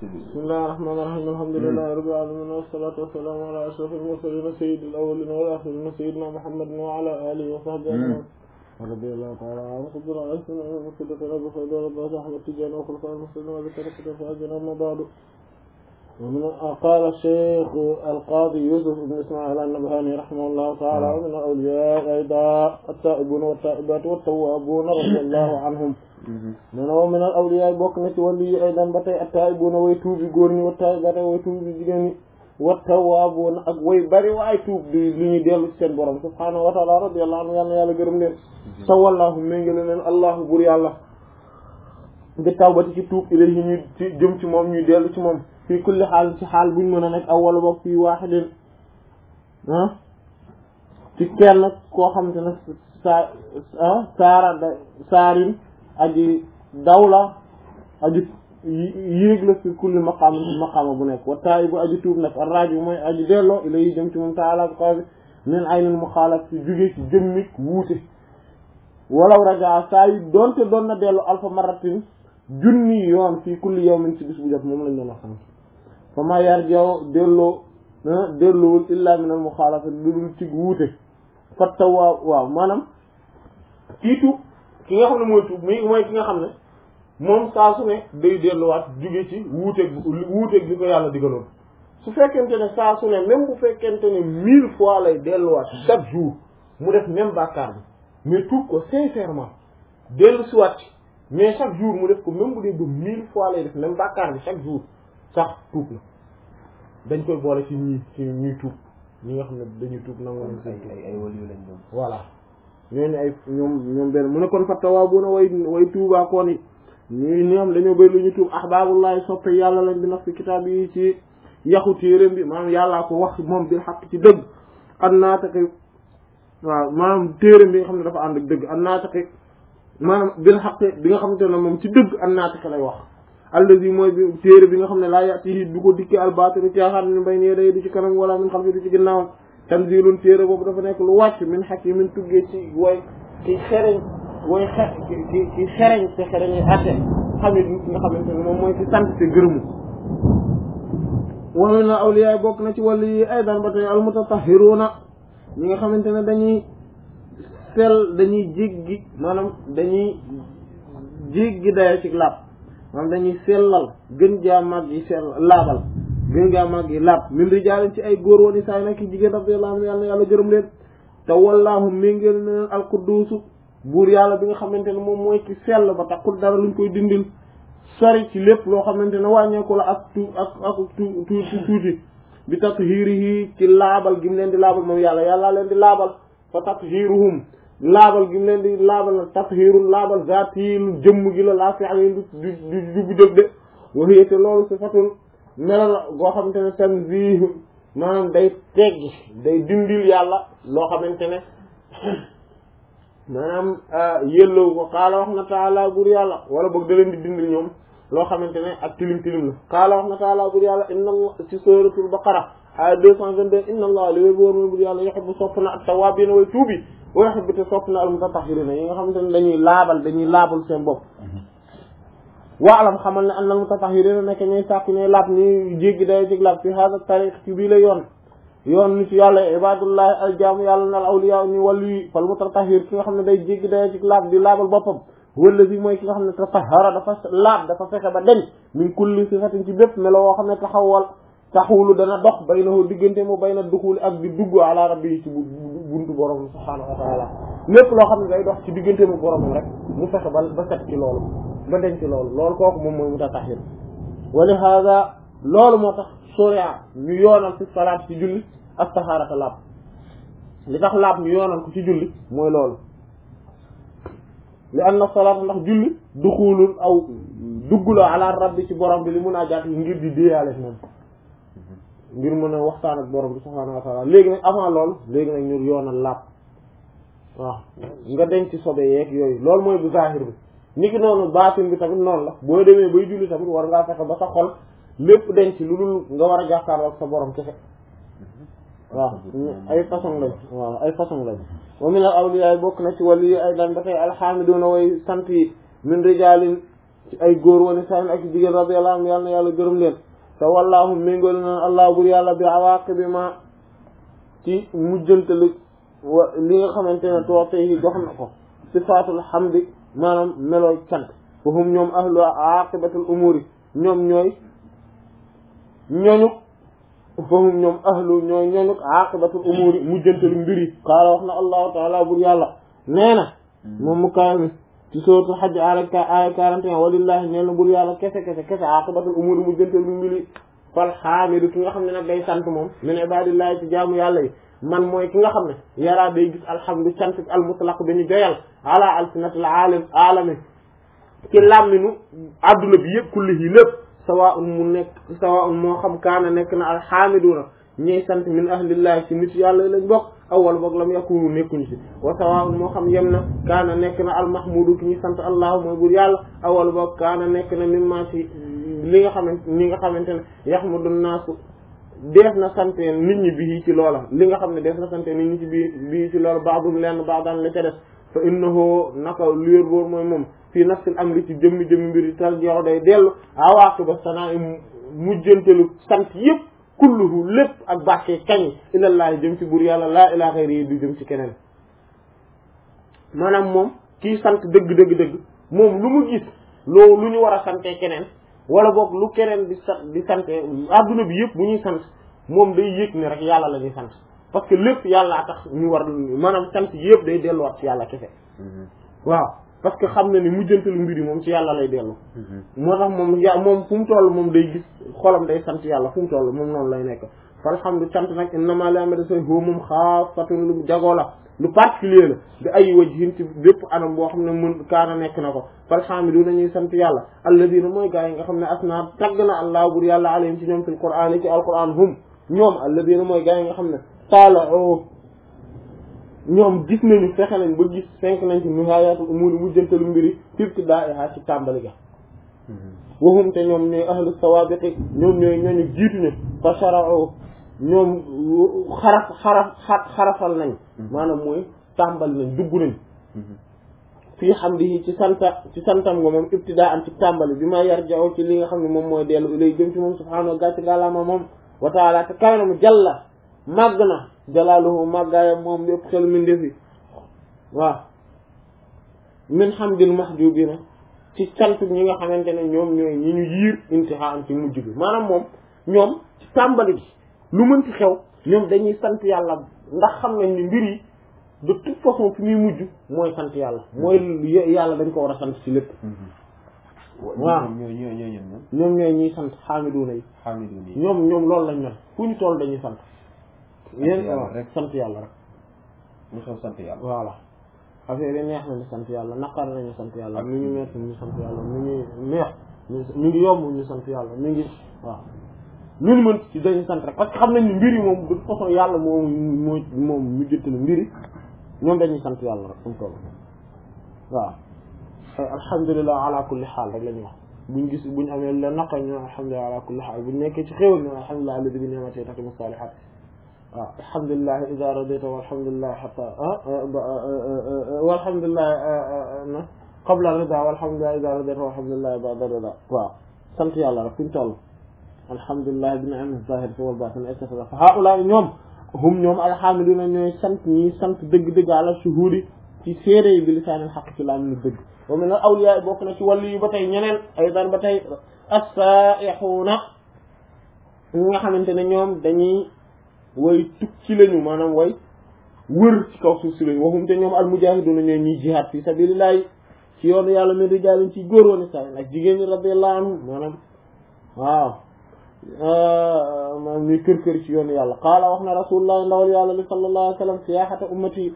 bismillahir rahmanir rahim alhamdulillahi rabbil alamin wassalatu wassalamu ala ashrafil mursalin sayyidil awwalin wal akhirin sayyidina muhammadin wa ala alihi wa sahbihi ajma'in radiyallahu ta'ala anhu qudra al-asna wa sidqa rabbi khayr rabbi ahmad tijani wa khulfa al-muslimin wa dhikra fa'ajna ma ba'du ومن قال الشيخ القاضي يوسف بن اسماعيل النبهاني رحمه الله تعالى ومن الاولياء ايضا التائبون والتائبات والتوابون رضي الله عنهم nee na min al awliya bokk na ci wàllu yi ay dan ba tey at-taa'ibuna way tuubi góor ñi wa taa'ibata way tuubi jigéen ñi wa tawwaabuuna ak way bari waay tuub di li ñuy dellu ci seen borom subhaanahu wa ta'ala radiyallahu anhu yàlla yàlla gërëm leen sa wallaahu méngale leen allahu bur yàlla bi tawbati ci tuub ilayhi ñu ci jëm ci moom ñuy dellu ci moom fii kulli xaal ci xaal buñ mën a nekk aw wala boog fii waaxidin ah ci kenn koo xamante ne saa saara da saarin aji dawla aji yéeg la fi kulli maqaam maqaama bu nekk wa taayibu aji tuub nag arraji mooy aji delloo ilay jëm ci moom taala bi kaw bi min aynil muxaalaf ci jóge ci jëmmik wuute walaw rajaa saa yi doonte doon na dellu alfa maratin junni yoon fii kulli yawmin ci bis bu jot moom lañ doon wax xam fa ma yar jaw delloo delloowul illa min al muxaalafa lu dul ci wuute fatta waaw waaw maanaam kii tuub ki nga xam ne mooy tuub mi mooy ki nga xam ne moom saa su ne day delluwaat jóge ci wuuteeg wuuteeg bi ko yàlla digaloon su fekkente ne saa su ne même bu fekkente ne mille fois lay delluwaat chaque jour mu def même bàkkaar bi mais tuub ko sincèrement dellu siwaat ci mais chaque jour mu def ko même bu dee ba mille fois lay def même bàkkaar bi chaque jour sax tuub na dañ koy boole ci ñi ci ñuy tuub ñi nga xam ne dañuy tuub nangu nañ seen tuub ay ay waliyu lañ doon voilà ñooñu ay ñoom ñoom benn mu ne kon fattawaa bu na way way tuubaa koon yi ñuy ñoom dañoo bëri lu ñu tuub ahbaabullahi soppe yàlla lañ bi naf fi kitaab yi ci yaxu téeréem bi maanaam yàllaa ko wax moom bil xaq ci dëgg an naataqi waaw maanaam téeréem bi nga xam ne dafa ànd ak dëgg an naataqi maanaam bil xaq bi nga xamante ne moom ci dëgg an naataqi lay wax allazi mooy bi téere bi nga xam ne laa yatihi du ko dikkee albaatilu caaxaan min bayni yadayhi du ci kanam wala min xalfi du ci ginnaawam tanzilun téere boobu dafa nekk lu wàcc min hakimin tuggee ci way ci xereñ way xe ci ci xereñ te xereñ yi atte xamit nit nga xamante ne moom mooy ci sant te gërëmu wa min awliya bokk na ci wàllu yi aydan ba tey almutatahhiruna ñi nga xamante ne dañuy sel dañuy jéggi maanaam dañuy jéggi daya ci laab maanaam dañuy sellal gën jaa mag yi sell laabal gën jaa mag yi laab min rijaalin ci ay góor woon i saay nag jigéen radiyallahu anhu yàlla yàlla gërëm leen te wallaahu méngeel na leen alqudduusu buur yàlla bi nga xamante ne moom mooy ki sell ba taxul dara luñ koy dindil sori ci lépp loo xamante ne wàññeeku la ak tu ak ak tu tuuti tuuti bi tathiirihi ci laabal gi mu leen di laabal moom yàlla yàlla leen di laabal fa tathiiruhum laabal gi mu leen di laabal nag tathiirul laabal zaati lu jëmm gi la laa fi amee du du du du dëgg de waxee te loolu sifatun melo la goo xamante ne tanziih maanaam day teggi day dindil yàlla loo xamante ne maanaam yëllawu ko xaala wax na taala bur yàlla wala boog da leen di dindil ñoom loo xamante ne ak tilim tilim la xaala wax na taala bur yàlla inna allah ci suratul baqara aya deux cent vingt-deux inna allah li wér boor mooy bur yàlla yuhibbu sopp na at-tawwaabiina way tuubi wa yuhibbu te sopp na al-mutatahhiriina yi nga xamante ne dañuy laabal dañuy laabal seen bopp waalam xamal ne annal mutatahhiriina nekk ñuy sàkku ñuy laab ñuy jéggi day ci laab fi hada tariq ci bii la yoon yoon nit yàlla ibadullahi aljaamu yàlla nal awliya ñu wàllu yi fal mutatahhir ki nga xam ne day jéggi day ci laab di laabal boppam wala si mooy ki nga xam ne tatahhara dafa laab dafa fexe ba deñ min kulli sifatin ci bépp melo woo xam ne taxawal taxawulu dana dox baynahu diggante mu bayna duxuli ak di dugg ala rabbi yi ci buntu borom subhaanahu wa taala lépp loo xam ne day dox ci diggante mu boromam rek mu fexe ba ba set ci loolu ba deñ ci loolu loolu kooku moom mooy mutatahhir wa li hada loolu moo tax soria ñu yoonal ci salaat ci julli ak taxaarata laab li tax laab ñu yoonal ko ci julli mooy loolu li anna salaat ndax julli duxulul aw dugg la ala rabbi ci borom bi li mun a jaat ngir di déeyaale moom ngir mën a waxtaan ak borom bi subhaanahu wa taala léegi nag avant loolu léegi nag ñu yoonal laab waaw nga denc ci sobe yeeg yooyu loolu mooy bu zahir bi niki noonu baatin bi tamit noonu la boo demee bay julli tamit war ngaa fexe ba sa xol lépp denc lu dul nga war a jàkkaarloo ak sa borom kese waaw ay façon lañ waaw ay façon lañ wa min al awliya bokk na ci wàllu yi ay daan ba tey alhamiduna way sant yi min rijalin ci ay góor wala saan ak jigéen radiyallahu anhum yàlla na yàlla gërëm leen te wallaahu méngoolu na allah bur yàlla bi awaaqibi ma ci mujjantalu wa li nga xamante ne toote yi jox na ko sifaatul hamdi maanaam melooy cant fahum ñoom ahlu aqibatul umuri ñoom ñooy ñooñu fahum ñoom ahlu ñooy ñooñu aqibatul umuri mujjantalu mbiri qaala wax na allahu taala bur yàlla nee na moom mu kaay mi ci sootu xaj aaya aaya quarante et un walillahi nee na bur yàlla kese kese kese aqibatul umuri mujjantalu mbiri fal xaamidu ki nga xam ne nag day sant moom min ibadillahi ci jaamu yàlla yi man mooy ki nga xam ne yaraa day gis alhamdu cant al mutlaq bi ñu joyal ala alsinatil alim alami ci làmminu adduna bi yëpp kullihi lépp sawa un mu nekk sawa un moo xam kaana nekk na alxaamiduna ñiy sant min ahlillahi ci nit yàlla lañ bokk awal boog lam yakunu nekkuñu ci wa sawa un moo xam yem na kaana nekk na almahmudu ki ñuy sant allahu mooy bur yàlla awal boog kaana nekk na mimma ci li nga xamante li nga xamante ne yaxmudu naasu def na sante nit ñi bii ci loola li nga xam ne def na sante nit ñi ci bii bii ci loola baadum lenn baadaan la ca def fa innahu naka luér boor mooy moom fii nafsil amri ci jëmmi jëmmi mbiri tar jox day dellu awaaqiba sanaa mujjantelu sant yëpp kulluhu lépp ak bàkkee kañ ilallaahi jëm ci buur yàlla laa ilaa xayri yi du jëm ci keneen maanaam moom kii sant dëgg dëgg dëgg moom lu mu gis loolu lu ñu war a sante keneen wala boog lu keneen di sa di sante adduna bi yëpp bu ñuy sant moom day yëg ne rek yàlla la ñuy sant parce que lépp yàllaa tax ñu war maanaam sant yëpp day delluwaat ci yàlla kese waaw parce que xam na ni mujjantalu mbir yi moom ci yàlla lay dellu moo tax moom ya moom fu mu toll moom day gis xolam day sant yàlla fu mu toll moom noonu lay nekk falhamdu cant nag innama li amada say hoo moom xaafatun lu jagoo la lu particulier la bi ay wajhin ci bépp anam boo xam ne mën kaana nekk na ko falhamdu nañuy sant yàlla alladina mooy gaa yi nga xam ne asna tagg na allah bur yàlla alayhim ci ñoom fil qur'an ci alquran hum ñoom alladina mooy gaa yi nga xam ne taala o ñoom gis nañu fexe nañ ba gis fenk nañ ci nihayatul umuri mujjantalu mbiri ibtidaiha ci tàmbali ga waxum te ñoom ñooy ahlu sawabiqi ñoom ñooy ñooñu jiituñu fa shara'u ñoom xaraf xaraf xarafal nañ maanaam mooy tàmbali nañ dugg nañ fii hamdihi ci santa ci santam nga moom ibtidaa am ci tàmbali bi ma yarja'u ci li nga xam ne moom mooy dellu ilay jëm ci moom subhaanahu gàcc gàllaama moom wa taala te kaw na mu jalla màgg na jalaaluhu màggaayam moom lépp xel min defi waaw min hamdil mahjubina ci sant ñi nga xamante ne ñoom ñooy ñi ñu yiir intihaa am ci mujj bi maanaam moom ñoom ci tàmbali bi lu mënti xew ñoom dañuy sant yàlla ndax xam nañ ni mbir yi de toute façon fi muy mujj mooy sant yàlla mooy yàlla dañ ko war a sant ci lépp waaw ñooy ñooy ñooy ñan ñoom ñoom ñooy ñuy sant xaamiduuna yi xaamiduun yi ñoom ñoom loolu lañ mel fu ñu toll dañuy sant yéen yàlla waaw rek. sant yàlla rek ñu xew sant yàlla voilà affaire yi neex nañu sant yàlla naqar nañu sant yàlla mi ngi metti ñu sant yàlla mi ngi neex ñu mi ngi yomb ñu sant yàlla mi ngi waaw lu ñu mën ci dañuy sant rek parce que xam nañ ni mbir yi moom de toute façon yàlla moom moo moom mu jëttali mbir yi ñoom dañuy sant yàlla rek fu mu toll waaw ay alhamdulilah ala kulli xaal rek la ñuy wax buñ gis buñ amee la naqar ñu alhamdulilah ala kulli xaal buñ nekkee ci xéwal ñu alhamdulilah alladi bi ni'matihi tatimmu salihat waaw alhamdulilah ida radita walhamdulilah xata walhamdulilah na qabla rida walhamdulilah ida radita walhamdulilah ba'da rida waaw sant yàlla rek fu ñu toll alhamdulilah bi ni'matihi zahirati wal batini et cetera fa haula ñoom hum ñoom alhamdulillah ñooy sant ñi sant dëgg-dëgg ala shuhudi ci séeré yi bi lisaanil xaq ci laam ni dëgg wa min al awliya bokk na ci wàllu yi ba tey ñeneen aydan ba tey as-saa'ixuuna ñi nga xamante ne ñoom dañuy way tukki lañu maanaam way wër ci kaw suuf si lañu waxum te ñoom al mujaahiduuna ñooy ñuy jihaad fi sabilillahi ci yoonu yàlla mi rijaalin ci góor woon sa ak jigéen ñi radiyallahu anhum maanaam waaw maanaam ñuy kër kër ci yoonu yàlla qaala wax na rasulullah ndawal yàlla li sallallahu alayhi wa sallam siyaahata ummati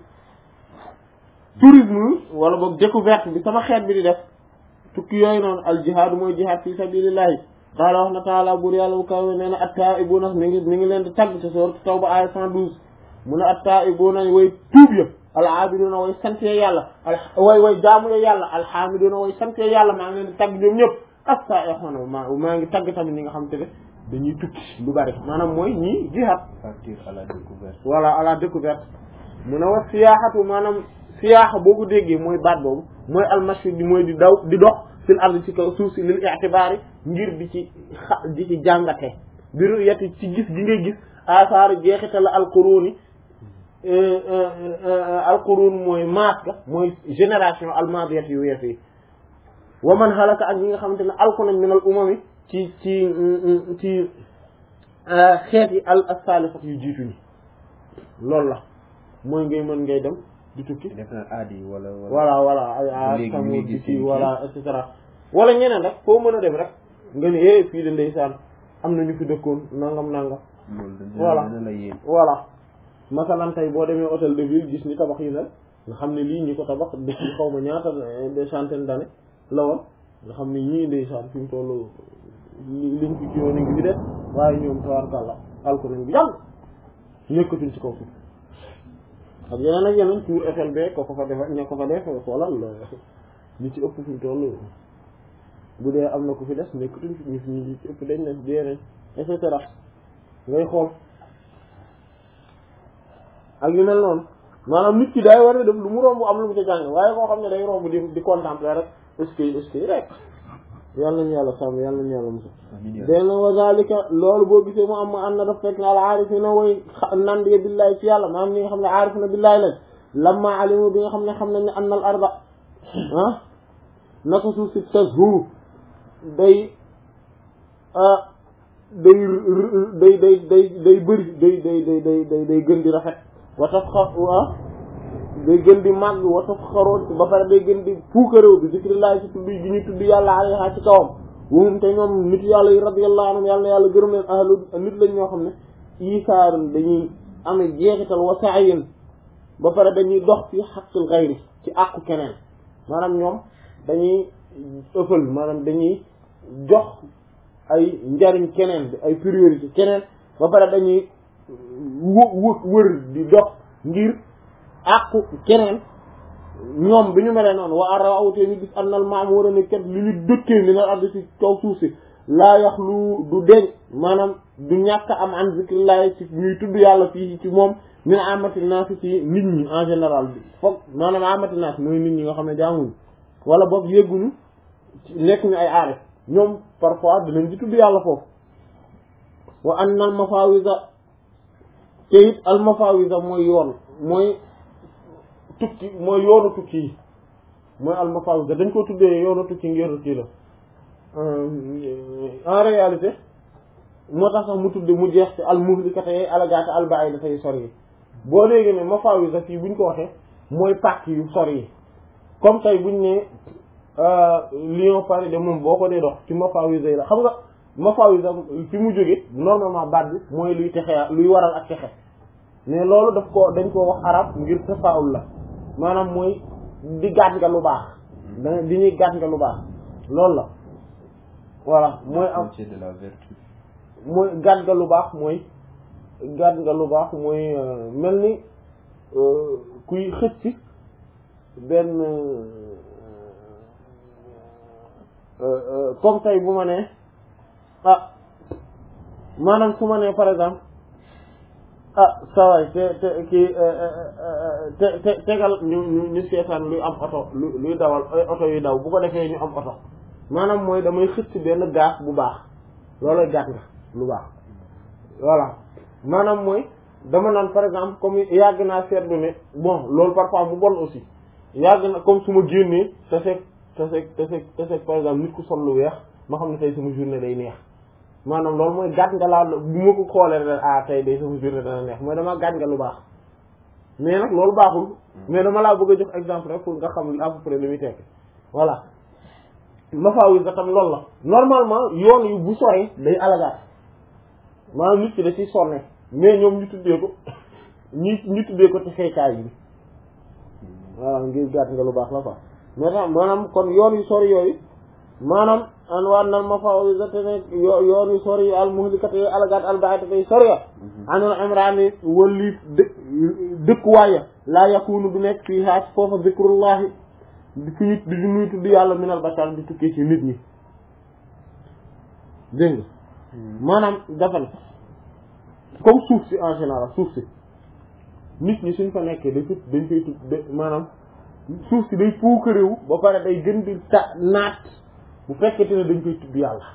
tourisme wala boog découverte bi sama xeet bi di def tukki yooyu noonu al jihaad mooy jihaad fi sabilillahi qaala wax na taala buur yàlla bu kaw nee na attaa'ibuna mi ngi mi ngi leen di tagg ci sourate Tawba aaya 112 mu ne attaa'ibuna way tuub ya al aabiduna way sante yàlla al way way jaamu ya yàlla alhamiduna way sante yàlla maa ngi leen di tagg ñoom ñëpp as-saa'ihuna maa maa ngi tagg tamit ñi nga xam te ne dañuy tukki lu bari maanaam mooy ñii jihaad partir à la découverte voilà à la découverte mu ne wax siyaaxatu maanaam siyaaxa boo ko déggee mooy baat boobu mooy almashi di mooy di daw di dox fil ardi ci kaw suuf si lil i'tibaari ngir di ci xa di ci jàngate biru yeti ci gis gi ngay gis asaaru jeexital alquruni alqurun mooy maas ga mooy génération almadiyat yu wees yi wa man halaka ak ñi nga xamante ne alku nañ min al umami ci ci ci xeet yi al as-salifat yu jiitu ñi loolu la mooy ngay mën ngay dem di tukki def na aadi wala wala voilà voilà ay a léegi samul muy di gis ci yi voilà et cetera wala ñeneen rek foo mën a dem rek nga ne eh fii de ndeysaan am na ñu fi dëkkoon nangam nangam loolu dina Voilà. dina la yéen voilà masalan tey boo demee hôtel de ville gis ni tabax yi mel nga xam ne lii ñi ko tabax depuis xaw ma ñaata des centaines d'années la woon nga xam ne ñii ndeysaan fi mu toll li liñ fi kiiwoon a ngi fi def waaye ñoom tabaarkàlla alko nañ bi yàgg nekkatuñ ci kaw suuf ak yeneen ak yeneen tour Eiffel be ko ko fa def ña ko fa def xoolal ñi ci ëpp fi mu toll bu dee am na ku fi des nekkatuñ fi ñu fi ñu ci ëpp dañ ne dee nañ et cetera ngay xool ak yu mel noonu maanaam nit ki day war a def lu mu romb am lu mu ca jàng waaye koo xam ne day romb di di contempler rek est-ce que est-ce que rek yàlla nañu yàlla sàmm yàlla nañu yàlla musa amiin yaa dén na wa zalika loolu boo gisee mu am ma am na daf fekk na al aarifina way nand ya billaahi ci yàlla maanaam ñi nga xam ne aarifina billaahi lañ lamma alimu bi nga xam ne xam nañ ne an al arba ah naka suuf si tashuru day ah day day day day day bëri day day day day day day gën di rafet wa taf xa ah day gën di màgg wa taf xaroon ba pare day gën di puukaréew bi zikrillahi ci tudd gi ñuy tudd yàlla alayha ci kawam wumum te ñoom nit yàlla yi radiyallahu anhum yàlla na yàlla gërëm leen ahlu nit lañ ñoo xam ne isaarun dañuy amee jeexital wa sa'yin ba pare dañuy dox fi haqqil ghayri ci àqu keneen maanaam ñoom dañuy ëffal maanaam dañuy jox ay njariñ keneen bi ay priorité keneen ba pare dañuy wë wë wër di dox ngir àqu keneen ñoom bi ñu melee noonu wa ara awtee ñu gis annal ma'mura ne kat li ñu dëkkee li na ardi ci kaw suuf si laa yax lu du deñ maanaam du ñàkk am an zikrillahi ci ñuy tudd yàlla fii ci moom min amati naas ci nit ñi en général bi foog maanaam amati naas mooy nit ñi nga xam ne jaamuñu wala boog yégguñu nekk ñu ay aarif ñoom parfois dinañ ci tudd yàlla foofu wa anna al mafawisa te it al mafawisa mooy yoon mooy tukki mooy yoonu tukki yi mooy al mafawisa dañ ko tuddee yoonu tukki ngir kii la en réalité moo tax sax mu tudde mu jeex ci al muhlikata yay alagaata al ba'ida yu sori yi boo léegi ne mafawisa fii buñ ko waxee mooy pàcc yu sori yi comme tey buñ ne Lyon Paris de moom boo ko dee dox ci mafawisa yi la xam nga mafawisa fi mu jóge normalement baat bi mooy luy texe luy waral ak texe mais loolu daf ko dañ koo wax arab ngir tafaul la maanaam mooy di gàtt nga lu baax da di ñuy gàtt nga lu baax loolu la voilà mooy am c'est de la vertu mooy gàtt nga lu baax mooy gàtt nga lu baax mooy mel ni kuy xëcc benn comme tey bu ma nee ah maanaam su ma nee par exemple ah saway te te kii te te tegal ñu ñu ñu seetaan luy am oto lu luy dawal ay oto yu daw bu ko defee ñu am oto maanaam mooy damay xëcc benn gaaf bu baax loolooy gàtt nga lu baax voilà maanaam mooy dama naan par exemple comme yàgg naa seetlu ne bon loolu parfois mu bon aussi yàgg na comme su ma génnee te fekk te fekk te fekk te fekk par exemple nit ku sol lu weex ma xam ne tey sama journée day neex maanaam loolu mooy gàtt nga laa bu ma ko xoolee rek ah tey day sama journée dana neex mooy dama gàtt nga lu baax mais nag loolu baaxul mais dama laa bëgg a jox exemple rek pour nga xam à peu près li muy tekk voilà mafaawi nga tam loolu la normalement yoon yu bu soree day alagaat maanaam nit ki da ciy sonne mais ñoom ñu tuddee ko ñi ñu tuddee ko te xeekaay bi voilà ngir gàtt nga lu baax la quoi mais tam maanaam kon yoon yu sori yooyu maanaam an waan nal mafawisa ne yoon yu sori yu al muhlikata yi alagaat al ba'ida tay sori ya anul imrani wali dë dëkkuwaaya laa yakunu du nekk fii haas foofa zikrullahi fi ñu di ñuy tudd yàlla minal bashar di tukkee ci nit ñi dégg nga maanaam dafa ne comme suuf si en général suuf si nit ñi suñ fa nekkee day tut dañ koy tut maanaam suuf si day puukaréewu ba pare day gën di ta naat bu fekkete ne dañ koy tudd yàlla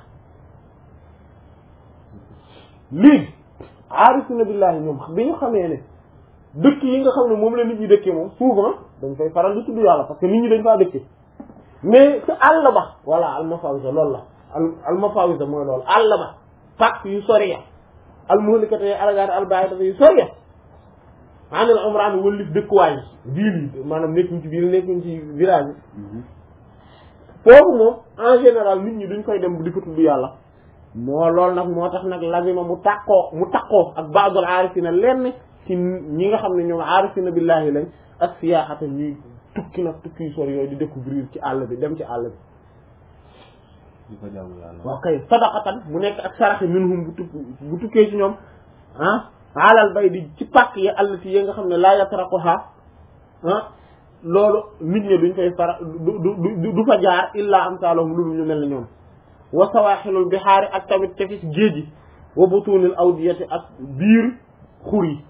léegi aarifina billahi ñoom bi ñu xamee ne dëkk yi nga xam ne moom la nit ñi dëkkee moom souvent dañ fay faral di tudd yàlla parce que nit ñi dañ faa dëkkee mais ci àll ba voilà almafawisa loolu la al almafawisa mooy loolu àll ba pàcc yu sori ya almuhlikata yi alagaati albaidata yu sori ya anil umraan wëllif dëkkuwaay yi ville yi maanaam nekkuñ ci ville nekkuñ ci village yi foofu moom en général nit ñi duñ koy dem di ko tudd yàlla moo loolu nag moo tax nag lazima mu tàqoo mu tàqoo ak baadul aarifina lenn ci ñi nga xam ne ñoom aarifina billahi lañ ak siyaaxata ñuy tukki nag tukki yu sori yooyu di découvrir ci àll bi dem ci àll bi di ko jaamu yàlla. waaw kay sadaqatan mu nekk ak saraxe minhum bu tukk bu tukkee ci ñoom ah alal bay di ci pàkk ya allati yi nga xam ne laa yatraquha ah loolu nit ñi duñ koy fara du du du fa jaar illa amsaalahum lu dul ñu mel ne ñoom wa sawaaxilul bihaari ak tamit tefis géej gi wa butunil awdiyati ak biir xur yi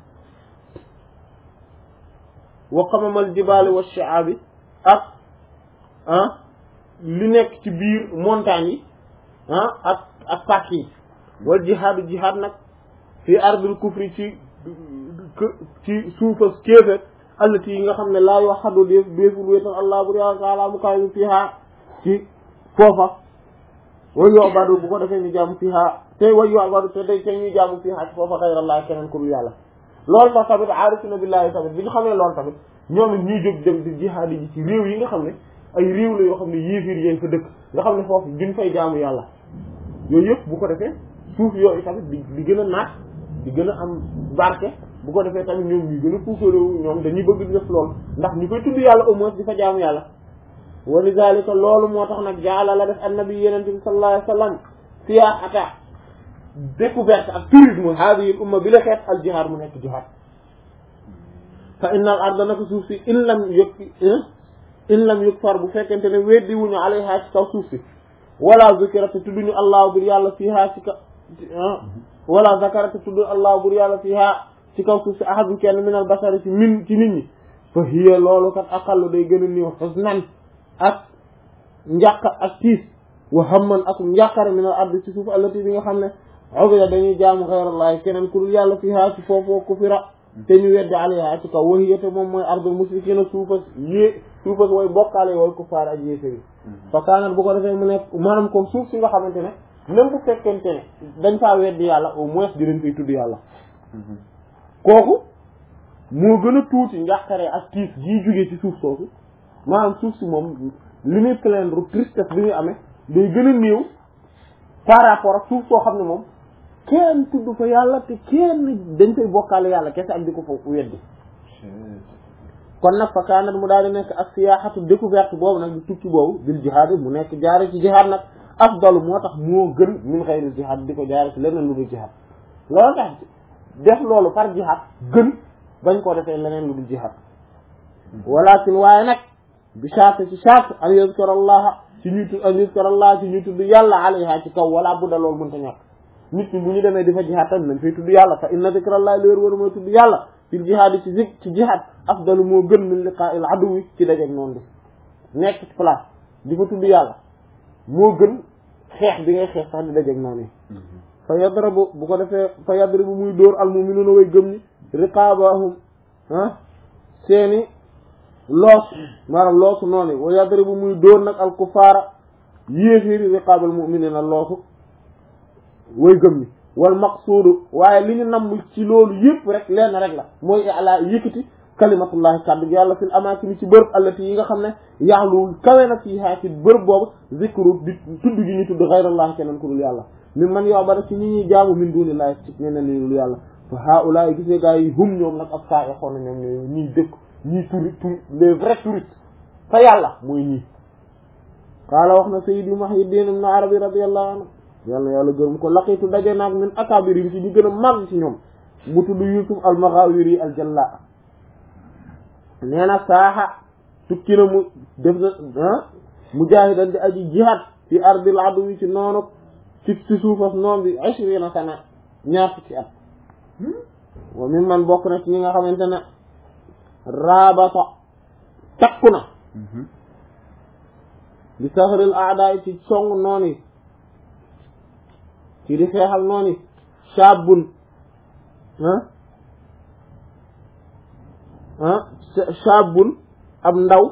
wa qamamal jibaali wa shi'aabi ak ah li nekk ci biir montagne yi ah ak ak pàcc yi wal jihaadu jihaad nag fi ardul kufri ci ci suufas kéeféer allati yi nga xam ne laa yoo xaddu def déeful wéetal allah bur yàlla taala mu kaay fiha ci foofa way yoo badu bu ko defee ñu jaamu fiha te way yoo badu te day te ñuy jaamu fiha ci foofa xayrallah keneen ku dul yàlla loolu tax tamit aarifina billahi tamit bi ñu xamee loolu tamit ñoom it ñuy jóg dem di jihaad yi ci réew yi nga xam ne ay réew la yoo xam ne yéefir yéen fa dëkk nga xam ne foofu duñ fay jaamu yàlla yooyu yëpp bu ko defee suuf yooyu tamit di di gën a naat di gën a am barke bu ko defee tamit ñoom ñuy gën a puukarewu ñoom dañuy bëgg di def loolu ndax ñu koy tudd yàlla au moins di fa jaamu yàlla wa lidhalika loolu moo tax nag jaala la def annabi yenente bi sallallahu alayhi wa sallam siyaahata découverte ak tourisme haadihi al umma bi la xeet al jihaad mu nekk jihaad fa inna al arda naka suuf si in lam yëg in lam yukfar bu fekkente ne weddi wuñu alayha ci kaw suuf si wala zikirata tudduñu allah bur yàlla fiha ci ka wala zakarata tudd allah bur yàlla fiha ci kaw suuf si ahadun kenn min al basari ci min ci nit ñi fa hiya loolu kat aqallu day gën a néew husnan ak njàq ak tiis wa hamman ak njàqare min al ardi ci suuf allati bi nga xam ne ubida dañuy jaamu xayrallahi keneen ku dul yàlla fiha ci foofoo kufira te ñu weddi alayha ci kaw wahiyate moom mooy ardul musrikina suufas yée suufas way bokkaale wooy kuffaar ak yéeféri fa kaanat bu ko defee mu nekk maanaam comme suuf si nga xamante ne même bu fekkente ne dañ faa weddi yàlla au moins di leen koy tudd yàlla kooku moo gën a tuuti njàqare ak tiis jii jógee ci suuf soosu maanaam suuf si moom li muy plaindre tristesse bi muy amee day gën a néew par rapport ak suuf soo xam ne moom kenn tudd fa yàlla te kenn dañ koy bokkaale yàlla kese ak di ko fa weddi kon nag fa kaanat mu daal di nekk ak siyaaxatu découverte boobu nag di tukki boobu bil jihaad mu nekk jaare ci jihaad nag afdalu moo tax moo gën min xayri jihaad di ko jaare ci leneen lu dul jihaad loolu tax def loolu par jihaad gën bañ koo defee leneen lu dul jihaad walakin waaye nag bi charte ci charte an yuzkara allaha ci ñuy tudd an yuzkara allaha ci ñuy tudd yàlla alayha ci kaw wala budda loolu mënta ñàkk nit ñi bu ñu demee di fa jihaad tamit nañ fay tudd yàlla fa inna zikrallahi léer war mooy tudd yàlla fil jihaad ci zik ci jihaad afdalu moo gën min liqa'il aduwi ci dajeeg noonu bi nekk ci place di fa tudd yàlla moo gën xeex bi ngay xeex sax di dajeeg noonu yi fa yadrabu bu ko defee fa yadribu muy dóor al mu'minuna way gëm ni riqabahum ah seeni loos maanaam loosu noonu wa yadribu muy dóor nag al kufaara yéeféeri riqabal mu'minina loosu way gëm ni wal maqsuudu waaye li ñu namm ci loolu yëpp rek lenn rek la mooy ala yëkkati kalimatullahi kàddu gi yàlla fil amaakini ci bërëb allati yi nga xam ne yaalu kawe na fii haa ci bërëb boobu zikru di tudd gi ñu tudd xayrallahi keneen ku dul yàlla mi man yow ba ci ñi ñuy jaamu min dunillahi ci ñeneen ñi dul yàlla fa haulaay gisee gaa yi hum ñoom nag ak saa xoon na ñoom ñooy ñiy dëkk ñiy turi tur les vrais touristes fa yàlla mooy ñii qaala wax na sayyidi Muhyiddin ibn Arabi radiyallahu anhu yàlla yàlla gërëm ko laqiitu daje naag min akabirim ci ñu gën a màgg ci ñoom mu tudd Yusuf al-Maghawiri al-Jalla nee na saaxa tukki na mu def na mujaahidan di aji jihaad fi ardil aduwi ci noonu ci ci suufas noon bi ishrina sana ñaar fukki at wa min man bokk na ci ñi nga xamante ne raabata takku na di saxaril aadaay ci song noon yi ci di xeexal noon yi shaabun ah ah shaabun ab ndaw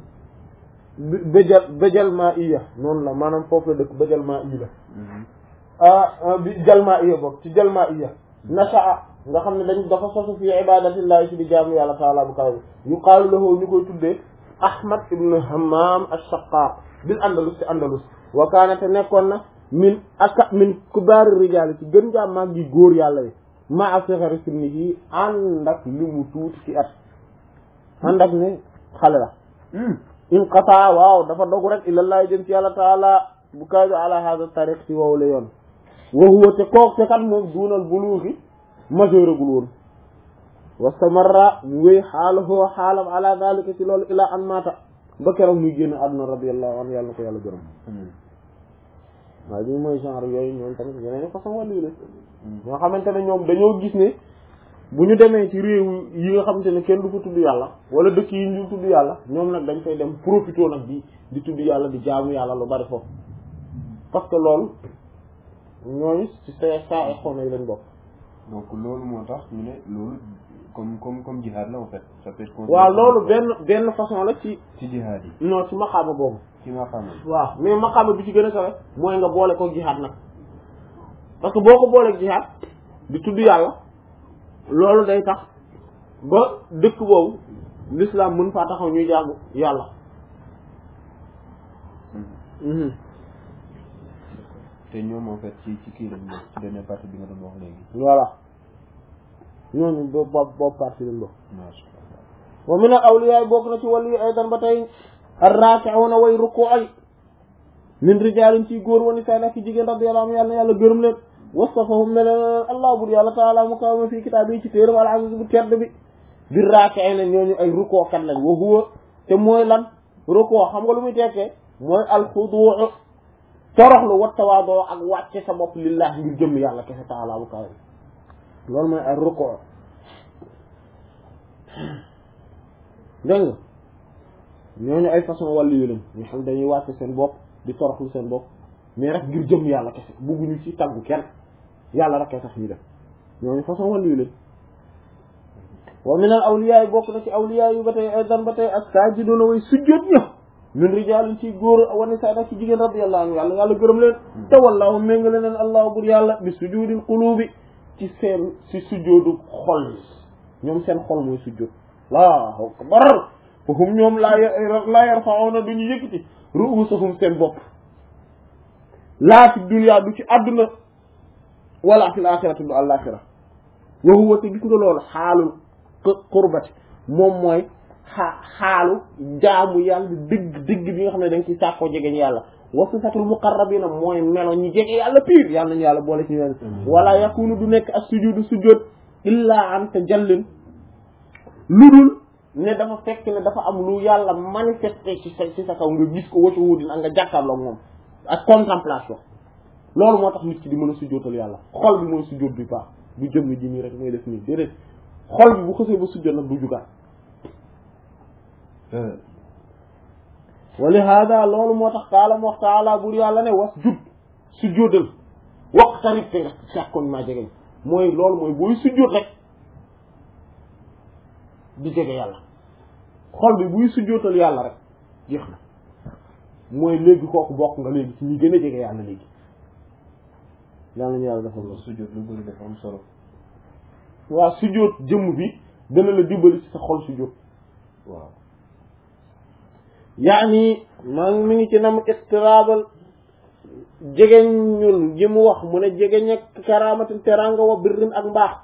bëjal bëjal maa iya noonu la maanaam foofu la dëkk bëjal maa iya ah bi jal maa iya boobu ci jal maa iya nashaa nga xam ne dañ dafa sosu fi ibadatillahi ci di jaamu yàlla taala bu kaw yuqaalu lahu ñu koy tuddee ahmad ibn hammam ash-shaqqaq bil andalus ci andalus wa kaana te nekkoon na min aka min kubaari rijaali ci gën jaa mag gi góor yàlla yi ma a sixari sinni yi ànd ak li mu tuuti ci at ànd ak ne xale la in qataa waaw dafa dogu rek ilallahi jëm ci yàlla taala bu kaw bi ala hada tariq ci wow la yoon wa huwa te kook te kat moom duunal buluuxi majeuragul woon wastamarra mu wéy xaalahu xaalam ala dalika ci loolu ilaa an maata ba keroog muy génn àdduna radiyallahu anhu yàlla na ko yàlla gërëm waaye bi mooy genre yooyu ñoom tamit yeneen façon wàllu la ñoo xamante ne ñoom dañoo gis ne bu ñu demee ci réew yi nga xamante ne kenn du fa tudd yàlla wala dëkk yi ñu tudd yàlla ñoom nag dañ fay dem profité nag di di tudd yàlla di jaamu yàlla lu bari foofu parce que loolu ñooñu ci sa saa ay xone yi lañ bokk donc loolu moo tax ñu ne loolu comme comme comme jihaad la en fait ça peut être waaw loolu benn benn façon la ci ci jihaad yi non ci maqaama boobu ci ma xamal waaw mais maqaama bi ci gën a kawe mooy nga boole ko jihaad nag parce que boo ko booleeg jihaad di tudd yàlla loolu day tax ba dëkk boobu l'islam mën faa taxaw ñuy jaamu yàlla te ñoom en fait ci ci kii lañ bokk ci benn partie bi nga doon wax léegi voilà ñooñu boobu boobu boobu partie lañ bokk masha Allah wa min al awliya bokk na ci wàllu yi aydan ba tey arraki'una way ruku ay min rijaalin ci góor wani say nekk jigéen radiyallahu anhu yàlla na yàlla gërëm leen wastafahum ne leen allah bur yàlla taala mu kaw ma fii kitaab yi ci téeram al aziz bu tedd bi bi raki'ina ñooñu ay ruku kat lañ wa huwa te mooy lan ruku xam nga lu muy tekkee mooy al xudu' toroxlu wa tawaadoo ak wàcce sa bopp lillah ngir jëm yàlla kese taala bu kaw loolu mooy ay ruku dégg nga ñooñu ay façon wàllu yu lañ ñu xam dañuy wàcce seen bopp di toroxlu seen bopp mais rek ngir jëm yàlla kese bugguñu ci taggu kenn yàlla rek tax ñu def ñooñu façon wàllu yu lañ wa min al awliya bokk na ci awliya yu ba tey aydan ba tey as-sajiduna way sujjóot ña min rijaalin ci góor wa nisaa nag ci jigéen radiyallahu anhu yàlla yàlla gërëm leen te wallahu méngale leen allahu bur yàlla bi sujudil qulubi ci seen si sujjóotu xol yi ñoom seen xol mooy sujjóot allahu akbar fa hum ñoom laa laa yarfa'una duñu yëkkati ru'usahum seen bopp laa fi dunya du ci àdduna wala fil axirati du àllaaxira wa huwa te gis nga loolu xaalul qurbati moom mooy xaa xaalu jaamu yàlla dëgg dëgg bi nga xam ne dañ ci sàkkoo jegeñ yàlla wa sifatul muqarrabina mooy melo ñi jege yàlla piir yàlla nañu yàlla boole ci ñoom wala yakunu du nekk as sujudu sujud illa an tajallin lu dul ne dafa fekk ne dafa am lu yàlla manifesté ci sa ci sa kaw nga gis ko wacu wudin ak nga jàkkaarloog moom ak contemplation loolu moo tax nit ki di mën a sujjootal yàlla xol bi mooy sujjoot bi baax du jëmm ji nii rek mooy def nii déedéet xol bi bu xësee ba sujjoot nag du jugaat wa li hada loolu moo tax taala mu wax taala bur yàlla ne was jud sujjóotal waqtarib te nga sàkkoon maa jegeñ mooy loolu mooy booy sujjóot rek di jege yàlla xol bi buy sujjóotal yàlla rek jeex na mooy léegi kooku bokk nga léegi ci ñi gën a jege yàlla léegi yàlla ñu yàlla defal la sujjóot lu bëri dafa am solo waa sujjóot jëmm bi dana la dimbali ci sa xol sujjóot waaw yaani maa ngi mi ngi ci nam iqtiraabal jegeñ ñun ji mu wax mu ne jegeñ ak karaamatin teranga wa birrin ak mbaax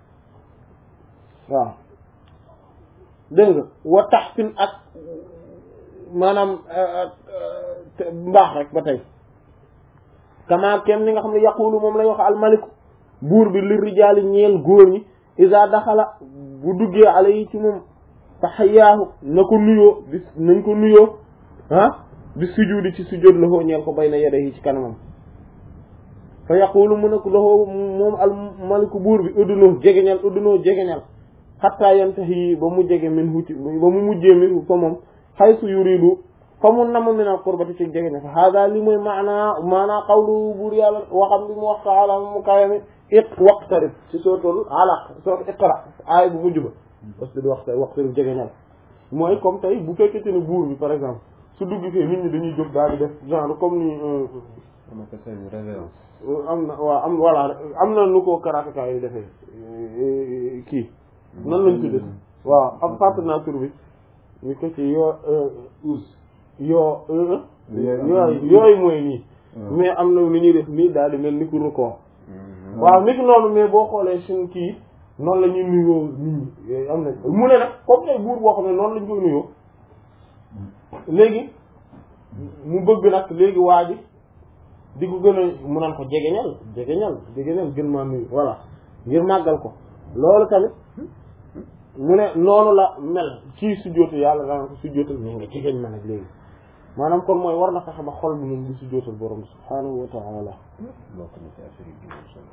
waaw dégg nga wa taxsin ak maanaam mbaax rek ba tey kama kem ni nga xam ne yaqulu moom lay wax almaliku buur bi li rijaali ñeel góor ñi isa daxala bu duggee ala yi ci moom fa xayaahu na ko nuyoo di nañ ko nuyoo ah di sujudi ci sujud la ñeel ko bay na yede yi ci kanamam fa yaqulu mu ne ko loxoo moom al maliku buur bi uddunoo jegeñal uddunoo jegeñal xattaa yantahi ba mu jege min huti ba mu mujjee min fa moom xaysu yuridu fa mu namm min al qurbati ci jege ne fa hada li mooy maanaa maanaa qawlu buur yàlla waxam bi mu wax taala mu kawe mi it waqtarib ci sootul alaq sootu iqra aay bu mujj ba parce que di waxta waqtarib jege ñal mooy comme tey bu fekkente ne buur bi par exemple su dugg fee nit ñi dañuy jóg daal di def genre comme ni on appelle ça une révérence am na waaw am voilà am na nu ko karateka yi defee kii nan lañ tuddee waaw am partenaire tur bi ñu ko ci yoo us yoo yooyu yooyu mooy nii mais am na lu ñuy def nii daal di mel ni ku record waaw nit noonu mais boo xoolee suñ kii noonu la ñuy nuyoo nit ñi am na mu ne nag comme tey buur boo xam ne noonu lañ koy nuyoo léegi mu bëgg nag léegi waa ji di ko gën a mu naan ko jegeñal jegeñal jegeñal gën maa nuyu voilà ngir màggal ko loolu tamit mu ne noonu la mel ci sujjóotu yàlla daan ko sujjóotal mais nga jegeñ ma nag léegi maanaam kon mooy war na fexe ba xol bi moom di sujjóotal borom bi subhaanahu wa taala bokk na ci affaire yi gën solo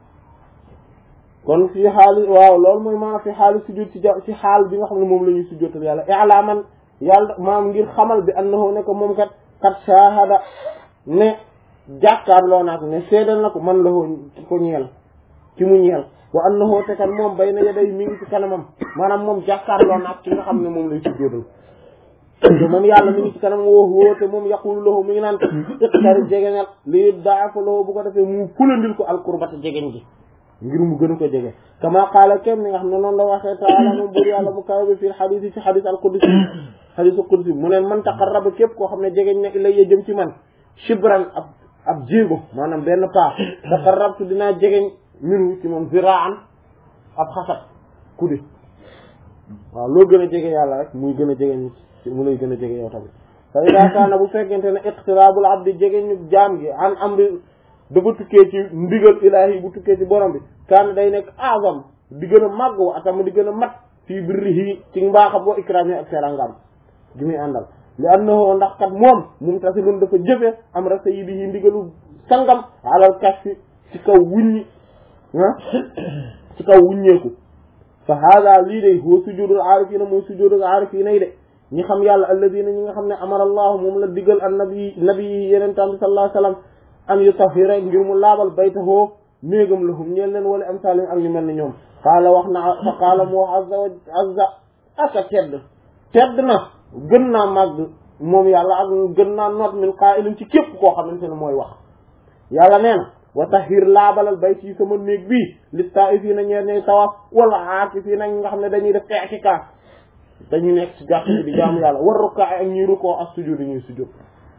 kon fii xaali waaw loolu mooy maanaam fi xaali sujjóot ci ja ci xaal bi nga xam ne moom la ñuy sujjóotal yàlla i'laaman yàlla maam ngir xamal bi annahu ne ko moom kat kat shahada ne jàkkaarloo naak ne seedal na ko man la ki ko ñeel ki mu ñeel wa annahu te kat moom bay na yaday mi ngi ci kanamam maanaam moom jàkkaarloo naak ki nga xam ne moom lay sujjóotal te moom yàlla mi ngi ci kanam woo woo te moom yaqulu lahu mi ngi naan ko iqtarib jegeñal li daafa lahu bu ko defee mu fulandil ko alqurbata jegeñ gi ngir mu gën a ko jege kama qaala kem ni nga xam ne noonu la waxee taala moom buur yàlla mu kaw bi fii xadis yi ci xadis al qudsi xadisu qudsi mu ne man taqarraba képp koo xam ne jegeñ na ilayya jëm ci man shibran ab ab jéego maanaam benn paa taqarrabtu dinaa jegeñ minu ci moom ziraan ab xasat kudi waaw loo gën a jege yàlla rek muy gën a jegeñ mu lay gën a jege yow tamit fa ida kaana bu fekkente ne iqtiraabul abdi jegeñu jaam gi an amri dafa tukkee ci ndigal ilaahi bu tukkee ci borom bi kaana day nekk azam di gën a màgg wa atama di gën a mat fii birrihi ci mbaaxam wa ikraami ak serangam gi muy àndal li annahu ndax kat moom mumtasilun dafa jëfe am ra sayyidihi ndigalu sangam alal kashfi ci kaw wuññi ah ci kaw wuññeeku fa hada lii de huwa sujudul aarifina mooy sujudul aarifina yi de ñi xam yàlla alladina ñi nga xam ne amara allahu moom la digal an nabi nabi yi yeneen tam bi sallallahu alayhi wasallam an yutahhira ngir mu laabal baytahoo néegam lahum ñeel leen wala am salim ak ñu mel ni ñoom qaala wax na fa qaala mu wax azza wa azza aka tedd tedd na gën naa màgg moom yàlla ak gën naa noot min qaa'ilin ci képp koo xamante ne mooy wax yàlla nee na wa tahhir laabalal bayt yi sama néeg bii li taa'ifiina ñeer ñey tawaaf wala aakifiina nga xam ne dañuy def i'tikaaf dañuy nekk ci jàkk bi di jaamu yàlla war rukkaa ak ñuy rukkoo ak sujud ñuy sujud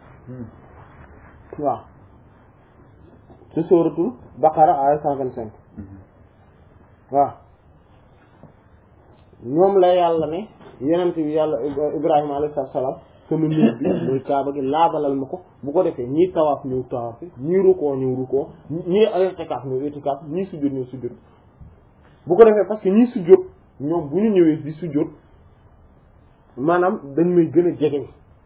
waaw ci sóoratul baqara ay cent vingt cinq waaw ñoom la yàlla ne yenent bi yàlla ibrahima alayhi salaam sama néeg bi muy kaaba gi laabalal ma ko bu ko defee ñii tawaaf ñëw tawaaf ñii rukkoo ñëw rukkoo ñii itikaaf ñëw itikaaf ñii sujud ñëw sujud bu ko defee parce que ñii sujud ñoom bu ñu ñëwee di sujud maanaam dañ may gën a jegeñ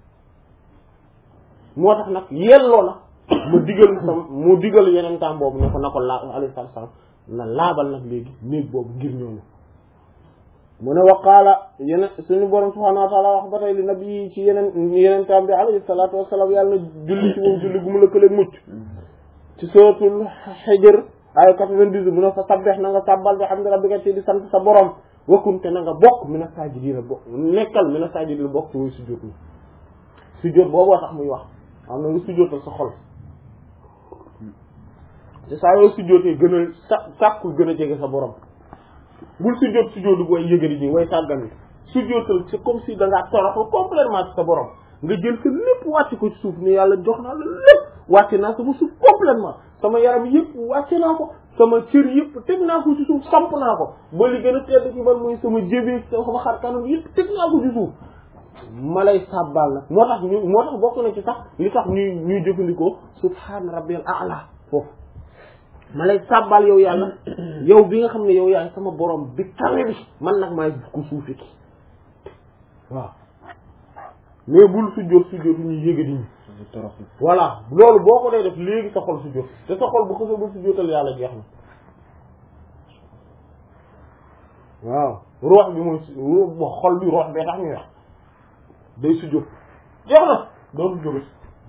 moo tax nag yelloo na ma digal sam mu digal yeneen temps boobu ne ko na ko laa alayhi salaam na laabal nag léegi néeg boobu ngir ñooñu mu ne waqaala yeneen suñu borom subhaanahu wa taala wax ba tey li nabi yi ci yeneen yeneen temps bi alayhi salaatu wasalaam yàlla na julli ci moom julli gu mu lëkkaleeg mucc ci suratul Hijr ay 98 mu ne fa sabbeex na nga sàbbal bi hamdi rabbika ci di sant sa borom wakkunte na nga bokk mina saajidiina bokk nekkal mina saajidiina bokk ci muy sujjóot ni sujjóot booboo tax muy wax am na nga sujjóotal sa xol te saa yoo sujjóotee gën a sa sàkkul gën a jege sa borom bul sujjóot sujjóotu booy yëgari nii way sàggani sujjóotal c'est comme si da ngaa toroxlu complètement ci sa borom nga jël sa lépp wàcc ko ci suuf ni yàlla jox naa la lépp wàcce naa sama suuf complètement sama yaram yëpp wàcce naa ko sama cër yëpp teg naa ko ci suuf samp naa ko ba li gën a tedd ci man muy sama jébee sama xar kanam yëpp teg naa ko ci suuf ma lay sàbbal nag moo tax ñu moo tax bokk na ci sax li tax ñuy ñuy jëfandikoo subhaana rabbiyal a'la foofu ma lay sàbbal yow yàlla yow bi nga xam ne yow yaay sama borom bi kawe bi man nag maay ko suufi ki waaw mais bul sujjóot sujjóot ñuy yëga di ñu voilà loolu boo ko dee def léegi sa xol sujjóot te sa xol bu xësee ba sujjóotal yàlla jeex na waaw roox bi mooy xol bi roox bee tax ñuy wax day sujjóot jeex na dootul jóge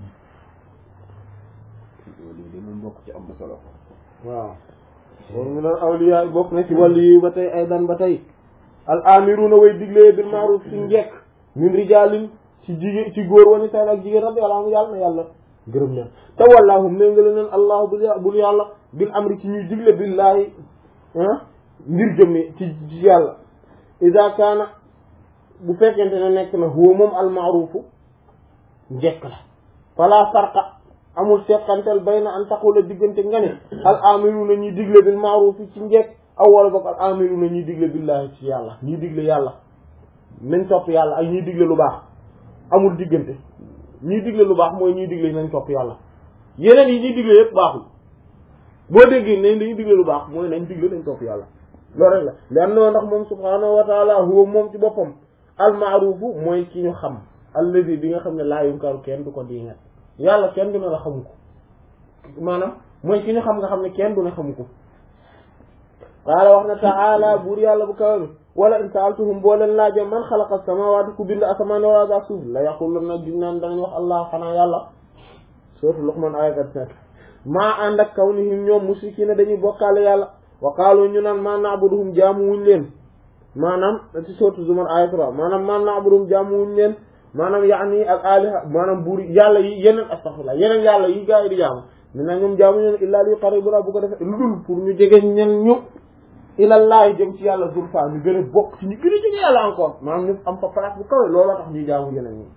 loolu de moom bokk ci am na solo waaw moom ñu doon awliya bokk na ci wàllu yi ba tey ay dan ba tey al amiruna way diglee bil ma'ruf ci njekk min rijaalin ci jigéen ci góor wani saan ak jigéen radiyallahu anhu yàlla na yàlla gërëm leen te wallaahu méngale leen allahu bul bul yàlla bil amri ci ñuy digle billaahi ngir jëmme ci ci yàlla ida kaana bu fekkente ne nekk na huwa moom al ma'rufu njekk la fala farqa amul seqantel bayna an taqula diggante nga ne al amiruna ñuy digle bil ma'ruf ci njekk aw wala boog al amiruna ñuy digle billahi ci yàlla ñuy digle yàlla nañ topp yàlla ak ñuy digle lu baax amul diggante ñuy digle lu baax mooy ñuy digle nañ topp yàlla yeneen yi ñuy digle yëpp baaxul boo déggee ne dañuy digle lu baax mooy nañ digle nañ topp yàlla loolu rek la lan noo ndax moom subhaanahu wa taala huwa moom ci boppam al ma'rufu mooy ki ñu xam allazi bi nga xam ne laa yunkaru kenn du ko diingat yàlla kenn du ne la xamu ko maanaam mooy ki ñu xam nga xam ne kenn du ne xamu ko qaala wax na taala buur yàlla bu kawe bi wala in saaltuhum boo leen laaje man xalaqa samaawaati ku bind asamaan wala daa suuf la yaquluna gis naan danañ wax allah xanaa yàlla sootu Luqman aaya kat nekk maa ànd ak kawnihim ñoom musrikiina dañuy bokkaale yàlla wa qaalu ñu naan maa na'buduhum jaamu wuñ leen maanaam ci sootu Zumar aaya 3 maanaam maa na'buduhum jaamu wuñ leen maanaam yaani al aliha maanaam buur yàlla yi yeneen astaghfirullah yeneen yàlla yi gaa yi di jaamu mi na ñoom jaamu ñeen illaa li yuqarribuna bu ko defee lu dul pour ñu jege ñen ñu ilallahi jëm ci yàlla zulfa ñu gën a bokk ci ñu gën a jege yàlla encore maanaam ñu am fa place bu kawe looloo tax ñuy jaamu yeneen ñi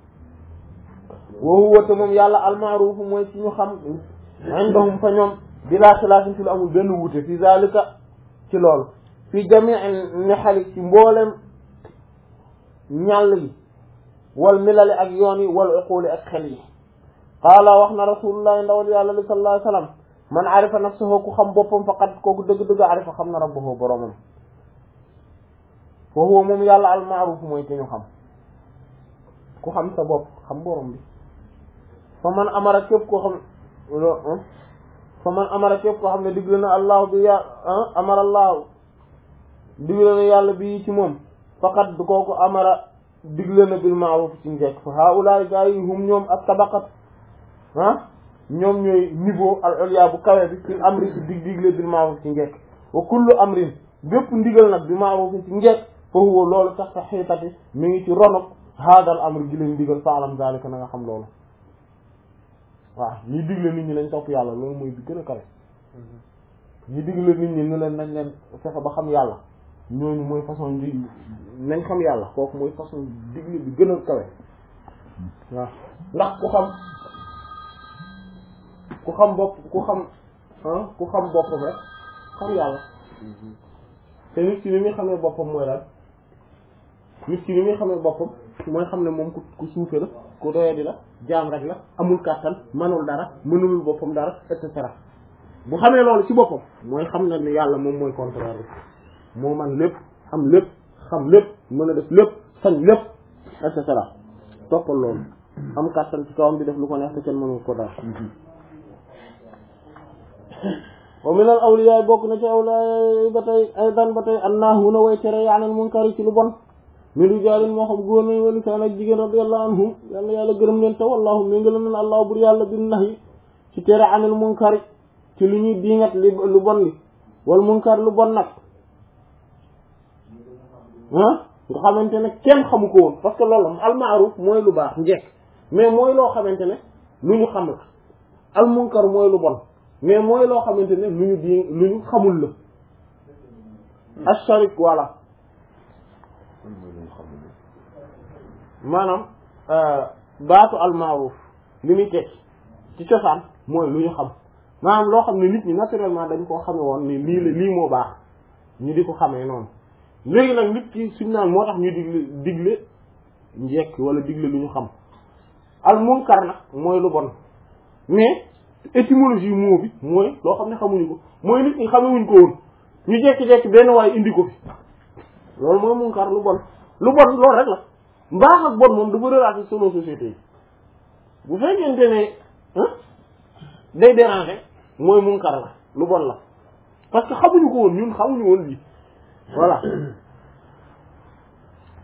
wa huwa te moom yàlla almaaruuf mooy ci ñu xam indahum fa ñoom bilaa xilaafin ci lu amul benn wuute fi zalika ci loolu fi jamii nexali ci mboolem ñàll yi wal milali ak yoon yi wal uquli ak xel yi qaala wax na rasulullah ndawal yàlla li sallallahu alayhi wasallam man arifa nafsahu ku xam boppam faqad kooku dëgg-dëgg arifa xam na rabbahu boromam fa huwa moom yàlla al ma'ruf mooy ki ñu xam ku xam sa bopp xam borom bi fa man amara képp koo xam fa man amara képp koo xam ne digle na allah bi ya amara allah digle na yàlla bi ci moom faqad du kooku amara digle na bil ma'ruf ci njekk fa haulaay gaa yi hum ñoom ak tabaqat ah ñoom ñooy niveau al ulya bu kawe bi fil amri ci dig digle bil ma'ruf ci njekk wa kullu amrin bépp ndigal nag bi ma'ruf ci njekk fa huwa loolu tax sa xiitati mi ngi ci ronok haadal amri gi leen ndigal faalam zalika na nga xam loolu waaw ñuy digle nit ñi nañ topp yàlla loolu mooy bi gën a kawe ñuy digle nit ñi ne leen nañ leen fexe ba xam yàlla ñooñu mooy façon di nañ xam yàlla kooku mooy façon digle bi gën a kawe waaw ndax ku xam ku xam bopp ku xam ah ku xam boppam rek xam yàlla te nit ki ni muy xamee boppam mooy lan nit ki ni muy xamee boppam mooy xam ne moom ku ku suufe la ku doyadi la jaam rek la amul kàttan manul dara mënulul boppam dara et cetera bu xamee loolu ci boppam mooy xam na ne yàlla moom mooy contraire bi moo man lépp am lépp xam lépp mën a def lépp sañ lépp et cetera toppal loolu am kàttan ci kawam di def lu ko neex te kenn mënul ko dara wa min al awliya bokk na ci awliya ba tey aydan ba tey annahuna way tere yaanal munkari ci lu bon min rijaalin moo xam góor nañ wala saan ak jigéen radiyallahu anhum yàlla yàlla gërëm leen te wallahu mi ngi leen allah bur yàlla bin nahi ci tere anil munkari ci lu ñuy diingat li lu bon li wal munkar lu bon nag ah nga xamante ne kenn xamu ko woon parce que loolu al ma'ruf mooy lu baax njekk mais mooy loo xamante ne lu ñu xam la al munkar mooy lu bon mais mooy loo xamante ne lu ñu di lu ñu xamul la asharik voilà maanaam baatu al ma'ruf li muy teg ci cosaan mooy lu ñu xam maanaam loo xam ne nit ñi naturellement dañ koo xame woon ni lii la lii moo baax ñu di ko xamee noonu léegi nag nit ki suñ naan moo tax ñu digle digle njekk wala digle lu ñu xam al munkar nag mooy lu bon mais étymologie mot bi mooy loo xam ne xamuñu ko mooy nit ñi xamewuñ ko woon ñu jekki-jekki benn waaye indi ko fi loolu mooy munkar lu bon lu bon loolu rek la mbaax ak bon moom dafa relaté selon société yi bu fekkente ne day déranger mooy munkar la lu bon la parce que xamuñu ko woon ñun xamuñu woon lii voilà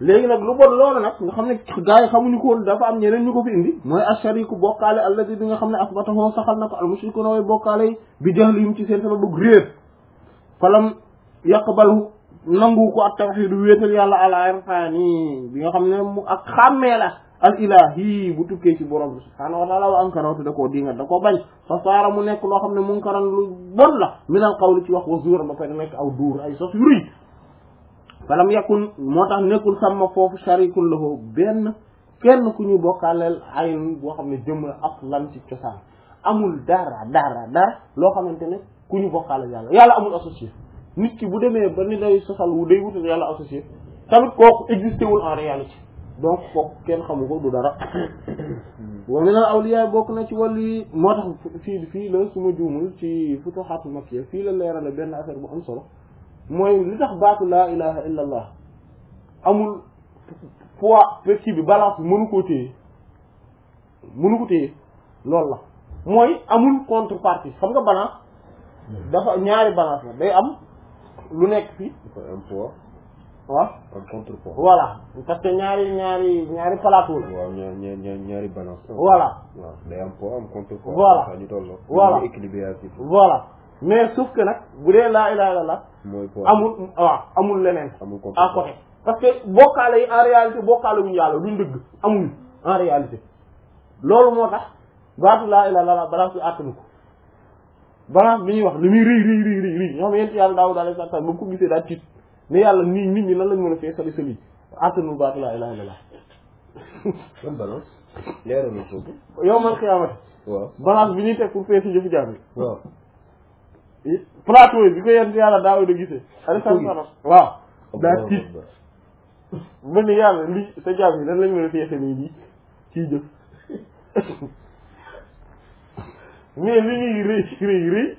léegi nag lu bon loolu nag nga xam ne gars yi xamuñu ko woon dafa am ñeneen ñu ko fi indi mooy ashariku bokkaale alladi bi nga xam ne asbatahu saxal na ko al mushrikuuna way bokkaale yi bi jahlihim ci seen sababu réer falam yaqbalu nangu ko ak tawxiidu wéetal yàlla al irfaani bi nga xam ne mu ak xàmmee la al ilahi bu tukkee ci borom bi subhaanahu wa taala wa ankaratu da koo dinga da koo bañ fa saara mu nekk loo xam ne munkaran lu bon la min al qawli ci wax wa zuur ba pare nekk aw duur ay sos yu rëy falam yakun moo tax nekkul sàmma foofu sharikun lahu benn kenn ku ñu bokkaaleel ayn boo xam ne jëm la aslan ci cosaan amul dara dara dara loo xamante ne ku ñu bokkaaleel yàlla yàlla amul associé nit ki bu demee ba ni day sosal wu day wutal yàlla associé tamit kooku existé wul en réalité donc kooku kenn xamu ko du dara wa min al awliya bokk na ci wàllu yi moo tax fii fii la su ma juumul ci futuhatul makkiya fii la leerale benn affaire bu am solo mooy li tax baatu laa ilaha illa allah amul poids kii bi balance bi mënu koo téye mënu ko téye loolu la mooy amul contrepartie xam nga balance dafa ñaari balance la day am lu nekk fii dafa am poids waaw am contrepoids voilà parce que ñaari ñaari ñaari plateau la waaw ñaar ñaar ñaar ñaari balance voilà waaw day am poids am contrepoids Voilà. ñu tolloo Voilà. ñu équilibratif voilà mais sauf que nag bu dee laa ilaha illallah mooy poids amul waaw amul leneen amul à contrepoids côté parce que bokkaale yi en réalité bokkaale wuñu yàlla duñ dëgg amul en réalité loolu moo tax baatu laa ilaha illallah balance bi àttanu ko balance bi ñuy wax li muy rëy rëy rëy rëy rëy ñoo xam yent yàlla daawud alayhi salaam ba mu ko gisee daal tiit ne yàlla nii nit ñi nan lañ mën a fee sali sali àttanul baatu laa ilaha illallah ban balance leeral na foofu yow man xiyaamati waaw balance bi ñuy teg pour feesi jëfu jaam waaw yi plateau yi bi ko yent yàlla daawud a gisee alayhi salaam waaw daa tiit ba ni yàlla li sa jaam yi nan lañ mën a feese nii lii ciy jëf mais li ñuy rëy rëy rëy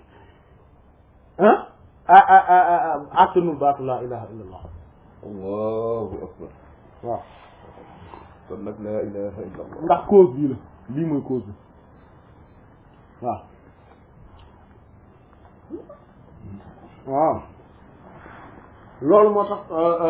ah ah ah ah ah attanul baatu laa ilaha illa allah allahu akbar waaw kon nag laa ilaha illa allah ndax cause bii la lii mooy cause bi waaw waaw loolu moo tax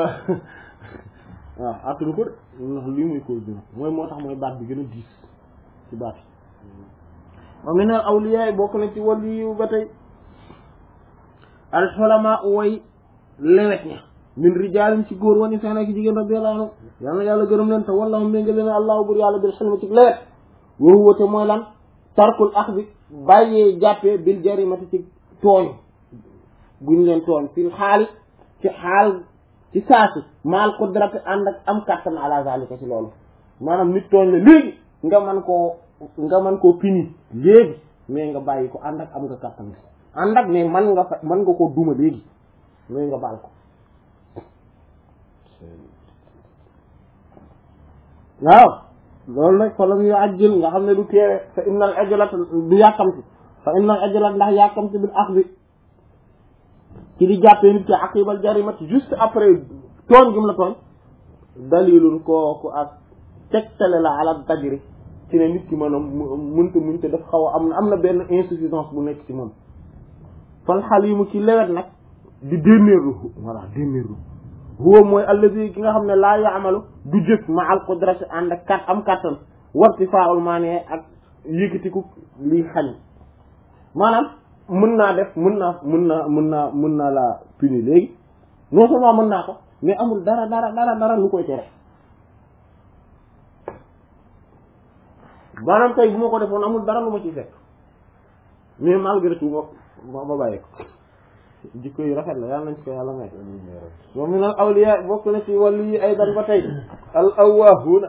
waaw attanu ko de ndax lii mooy cause bi mooy moo tax mooy baat bi gën a diis ci baat yi wa min al awliya bokk na ci wàllu yi ba tey al xulama way lewet ña min rijaalin ci góor wani seen ak jigéen radiyallahu anhu yal na yàlla gërëm leen te wallahu ménga leen allahu bur yàlla bil xilma ci lewet wa huwa te mooy lan tarkul axdi bàyyee jàppee bil jarimati ci tooñ buñ leen tooñ fil xaali ci xaal ci saasi maal qudrati ànd ak am kàttan ala zalika ci loolu maanaam nit tooñ la léegi nga man koo nga man koo pini léegi mais nga bàyyi ko ànd ak am nga kàttan bi ànd ak ne man nga fa man nga koo duma léegi mais nga baal ko waaw loolu nag fa lam yu ajjil nga xam ne du teewe fa innal ajlata du yàkkamti fa innal ajlata ndax yàkkamti bil axdi ci di jàppee nit ki aqibal jarimati juste après tooñ gim la tooñ dalilun kooku ak tegtale la ala dajri ci ne nit ki maanaam mënta muñte daf xaw a am na am na benn insuffisance bu nekk ci moom fal xalimu ci lewet nag di dénnéerlu voilà dénnéerlu huwa mooy allazi ki nga xam ne laa yaamalu du jëf ma al qudrati ànd ak kat am kattan warti faaul maanee ak yëkkatiku lii xañ maanaam mën naa def mën naa mën naa mën naa mën naa laa puni léegi non seulement mën naa ko mais amul dara dara dara dara lu koy tere maanaam tey bu ma ko defoon amul dara lu ma ciy fekk mais malgré tout ma ma bàyyi ko jikko yi rafet la yàlla nañ ci ko yàlla may wa min al awliya bokk na ci wàllu yi ay dan ba tey al awwahuna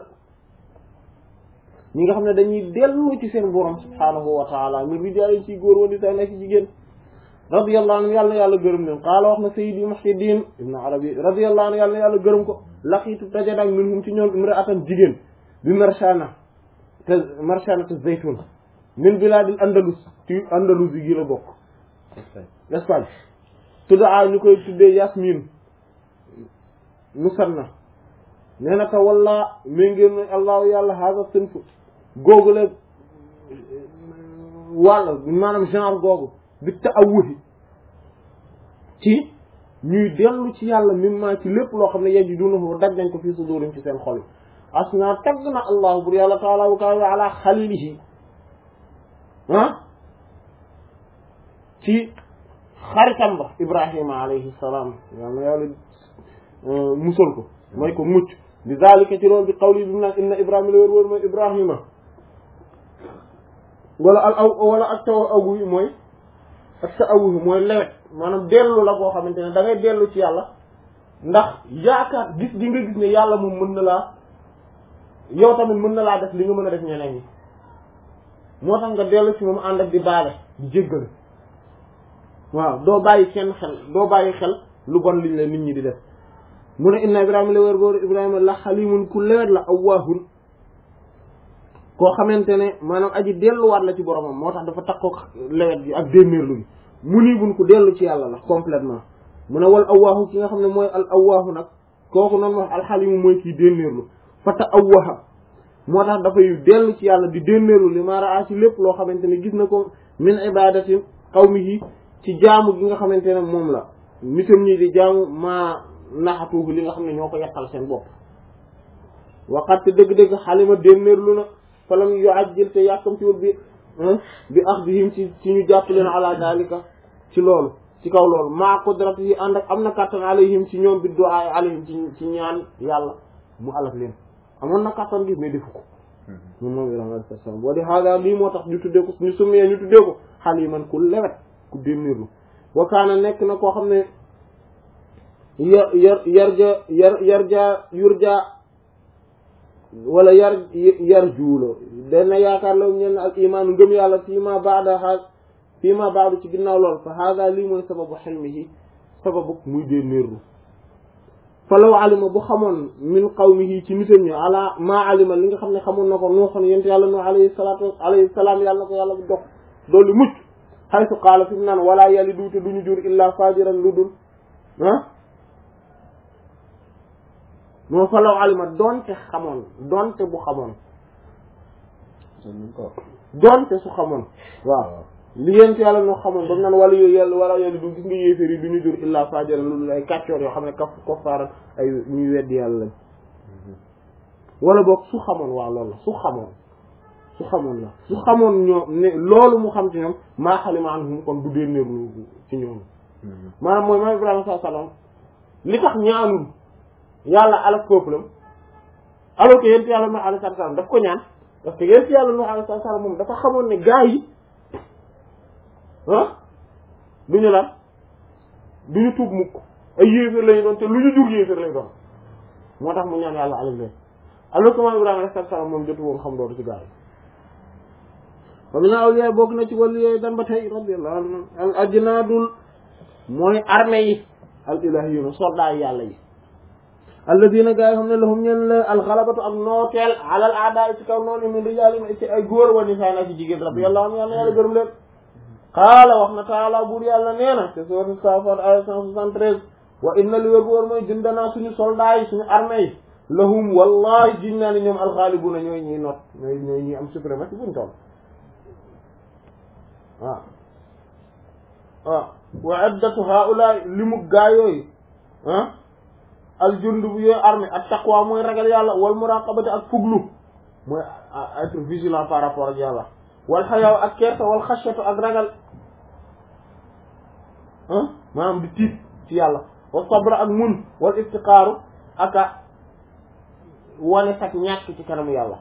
ñi nga xam ne dañuy dellu ci seen borom subhaanahu wa taala min rijaal ci góor wala sa nekk jigéen radiyallahu anhu yàlla na yàlla gërëm leen qaala wax na sayyidi muhyiddin ibn arabi radiyallahu anhu yàlla na yàlla gërëm ko laqiitu dajadak minhum ci ñoom imra'atan jigéen bi marshana te marshana te zaytun min bilaadil andalus ci andalus yi gi la bokk Espagne tuddaa ñu koy tuddee Yasmin musanna nee na te walla mi ngeen ne allahu yàlla haga sën fu googu la wàll maanaam genre googu bi ta awuti ci ñuy dellu ci yàlla mimma ci lépp loo xam ne yajidunahu daj nañ ko fii sudurim ci seen xol yi asna tagg na allahu bur yàlla taala wa kaw ala xalilihi ah ci xaritam ba ibrahima alayhi salaam yàlla yàlla musal ko may ko mucc bi zalika ci loolu bi qawli bi mu naan inna ibrahima la wër wër mooy ibrahima wala al aw wala ak taw awu yi mooy ak ta awu mooy lewet maanaam dellu la boo xamante ne da ngay dellu ci yàlla ndax yaakaar gis gi nga gis ne yàlla moom mën na laa yow tamit mën na laa def li nga mën a def ñeneen ñi moo tax nga dellu ci moom ànd ak di baale di jéggale waaw doo bàyyi kenn xel doo bàyyi xel lu bon liñ la nit ñi di def mu ne inna ibrahima la wér boor ibrahima la xalimun ku lewet la awwaahun koo xamante ne maanaam aji delluwaat la ci boromam moo tax dafa takkook lewet bi ak démméerlu bi mu nii bun ku dellu ci yàlla la complètement mu ne wal awwaahu ki nga xam ne mooy al awwaahu nag kooku noonu wax alxalimu mooy kii démméerlu fata awwaha moo tax dafay dellu ci yàlla di démméerlu li ma raa ci lépp loo xamante ne gis na ko min ibadati qawmihi ci jaamu gi nga xamante ne moom la nitam ñi di jaamu maa naxatuufu li nga xam ne ñoo ko yàqal seen bopp waxat te dëgg-dëgg xalima démméerlu na falam yu ajjil te yàkkam ci wut bi bi axdihim ci ci ñu jàpp leen ala dalika ci loolu ci kaw loolu maa qudrati yi ànd ak am na kàttan alayhim ci ñoom bi du'a alayhim ci ci ñaan yàlla mu alak leen amoon na kàttan gi mais defu ko moom moom Ibrahima alayhi salaam boo di xaaga lii moo tax ñu tuddee ko ñu summee ñu tuddee ko xaliman ku lewet ku démmirlu wa kaana nekk na koo xam ne yar yar yarja yar yarja yurja wala yar yar juulo dana yaakaar la ñeen al iman ngëm yàlla fii ma baada a fii ma baadu ci ginnaaw lool fa hada lii mooy sababu xelmihi sababu muy dee néerlu fa law alima bu xamoon min qawmihi ci nitam ñi ala maa alima li nga xam ne xamoon na ko nuuxoon yent yàlla nu alayhi salaatu alayhi salaam yàlla na ko yàlla bu dox doolu mucc xaytu qaala fi mu naan wala yàlli duute duñu jur illa fajiran lu dul ah moo fa law alima doonte xamoon doonte bu xamoon doonte su xamoon waaw li yent yàlla noo xamoon ba mu naan wala yooyu yàlla wala yàlla du gis nga yéeféer yi du ñu jur illa fajara lu dul ay kàccoor yoo xam ne kaf koffaaran ay ñuy weddi yàlla lañ wala boog su xamoon waaw loolu la su xamoon su xamoon la su xamoon ñoom ne loolu mu xam ci ñoom maa xalima anhum kon du dénnéerlu ci ñoom maanaam mooy maam Ibrahima saa sallam li tax ñaanul yàlla alak peuple am alors que yent yàlla no alayhi salaam daf ko ñaan parce que yent yàlla no alayhi salaam moom dafa xamoon ne gaa yi ah du ñu lan du ñu tuub mukk ay yéeféer lañu doon te lu ñu jur yéeféer lañu doon moo tax mu ñaan yàlla alal leen alors que maam Ibrahima alayhi salaam moom jotu woon xam loolu ci gaa yi wa min awliya bokk na ci wàllu yooyu dan ba tey radiyallahu anhu al ajnaadul mooy armée yi al ilahiyuna soldat yi yàlla yi alladina gaa yi xam ne lahum ñeen la alxalabatu ak nooteel alal aada ci kaw noonu min rijaalin ci ay góor wa nisaa na ci jigéen radiyallahu anhu yàlla yàlla gërëm leen qaala wax na taala buur yàlla nee na te sourate Saaffaat aya cent soixante-treize wa inna li wér bu wóor mooy jundanaa suñu soldats yi suñu armée yi lahum wallahi jiñ naa ne ñoom alxaalibuna ñooy ñuy not ñooy ñooy ñuy am suprématie buñ toll waaw waaw wa iddatu haula li mu gaa yooyu ah aljund bu yooyu armée ak taqwa mooy ragal yàlla wal muraqabati ak fuglu mooy être vigilant par rapport ak yàlla wal xayaaw ak kersa wal xashyatu ak ragal ah maanaam di tiit ci yàlla wal sabra ak mun wal iftiqaaru ak a wane sax ñàkk ci kanamu yàlla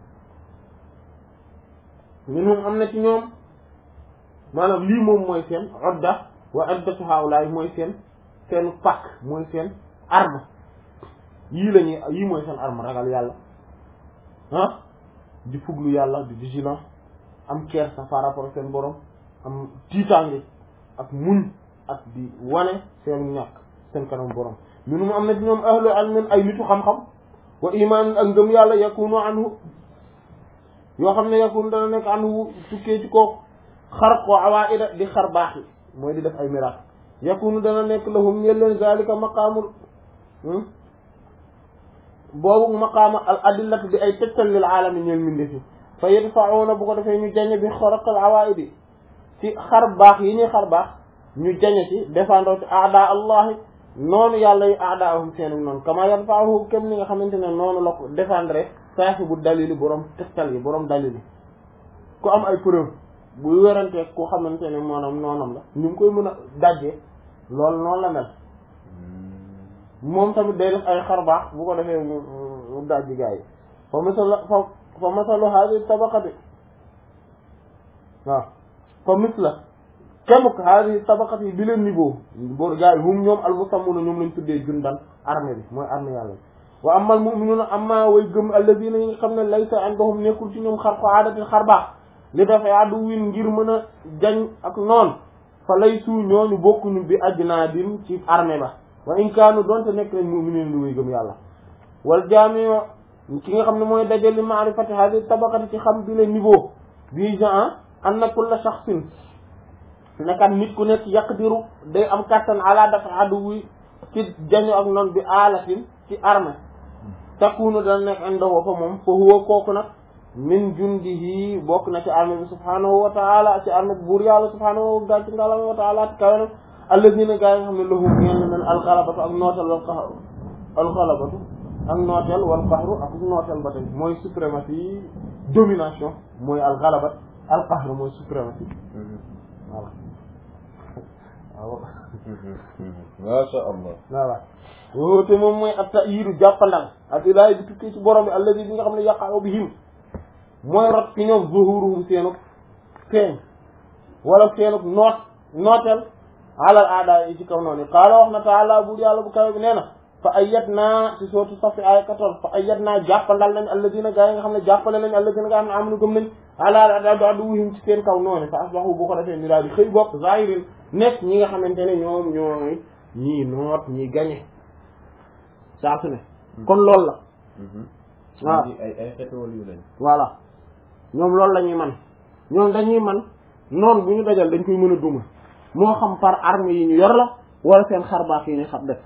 minhum am na ci ñoom maanaam lii moom mooy seen odda wa oddatu haawlaay mooy seen seen pakk mooy seen arme yii la ñuy yii mooy seen arme ragal yàlla ah di fuglu yàlla di vigilant am kersa par rapport ak seen borom am tiitaange ak muñ ak di wane seen ñàkk seen kanam borom minhum am na ci ñoom ahlu ilmin ay nitu xam-xam wa iman ak ngëm yàlla yakunu anhu yoo xam ne yakunu dana nekk anhu tukkee ci kooku xar ko awaida di xar baax yi mooy di def ay miracle yakunu dana nekk lahum ñel leen zalika maqaamul boobu maqaama al adillatu di ay tegtal lil aalami ñeel mindefi fa yadfa'una bu ko defee ñu jañe bi xaraqal awaidi ci xar baax yi ñuy xar baax ñu jañe ci défendre ci aada allahi noonu yàlla yi aadaahum seenu noonu kama yadfa'uhu kem ni nga xamante ne noonu la ko défendre saahibu dalili borom tegtal yi borom dalili ku am ay preuve bu werantee ku xamante ne maanaam noonam la ñu ngi koy mën a dajjee loolu noonu la mel moom tamit day def ay xarbaax bu ko defee mu mu dajji gaa yi fa masal fa fa masalu hadi tabaqati waaw fa misla kemuk hadi tabaqati bi leen niveau boo gaa yi hum ñoom almusammuna ñoom lañ tuddee jundan armée bi mooy armée yàlla bi wa amal mu'minuna amma way gëm alladina yi nga xam ne laysa indahum nekkul ci ñoom xar ko aadatin xarbaax li dafay addu win ngir mën a jañ ak noon fa lay suu ñooñu bokkuñu bi ajnaadin ci armée ba wa in kaanu doonte nekk nañ mu'minin lu way gëm yàlla wal jaami'u ki nga xam ne mooy dajali ma'rifati hadi tabaqati ci xam bi le niveau bii gen anna kulla shakhsin nekkat nit ku nekk yaqdiru day am kattan ala dafa addu wi ci jañu ak noon bi aalatin ci armée takunu dana nekk indahu fa moom fa huwa kooku nag min jundihi bokk na ci armée bi subhanahu wa taala ci armée bi buur yàlla subhanahu wa ci ngalam wa taala ti kawe nag alladina gaa yi nga xam ne lahum ñeen men alxalabatu ak nootel wal qaxru alxalabatu ak nootel wal qaxru ak nootel ba tey mooy suprématie domination mooy alxalabat alqahru mooy suprématie voilà waaw masha allah voilà woote moom mooy ak ta'yidu jàppandal ak ilaay bi tukkee ci borom bi alladi bi nga xam ne yaqa'u bihim mooy rot ci ñoom zuhuruhum seenuk feeñ wala seenuk noot nooteel alal aada yi ci kaw noonu qaala wax na taala bu yàlla bu kaw bi nee na fa ayyat naa ci sootu safi ay 14 fa ayyat naa jàppandal nañ alladina gaa yi nga xam ne jàppale nañ alladina gaa xam ne amanu gëm nañ alal aada du addu wuhim ci seen kaw noonu fa asbahu bu ko defee ñu daal di xëy bokk zahirin nekk ñi nga xamante ne ñoom ñooy ñii noot ñii gañe saa su ne kon loolu la waaw ay ay xeetu wàll yu lañ voilà ñoom loolu la ñuy man ñoom dañuy man noonu bu ñu dajal dañ koy mën a duma moo xam par arme yi ñu yor la wala seen xarbaax yi ñu xam def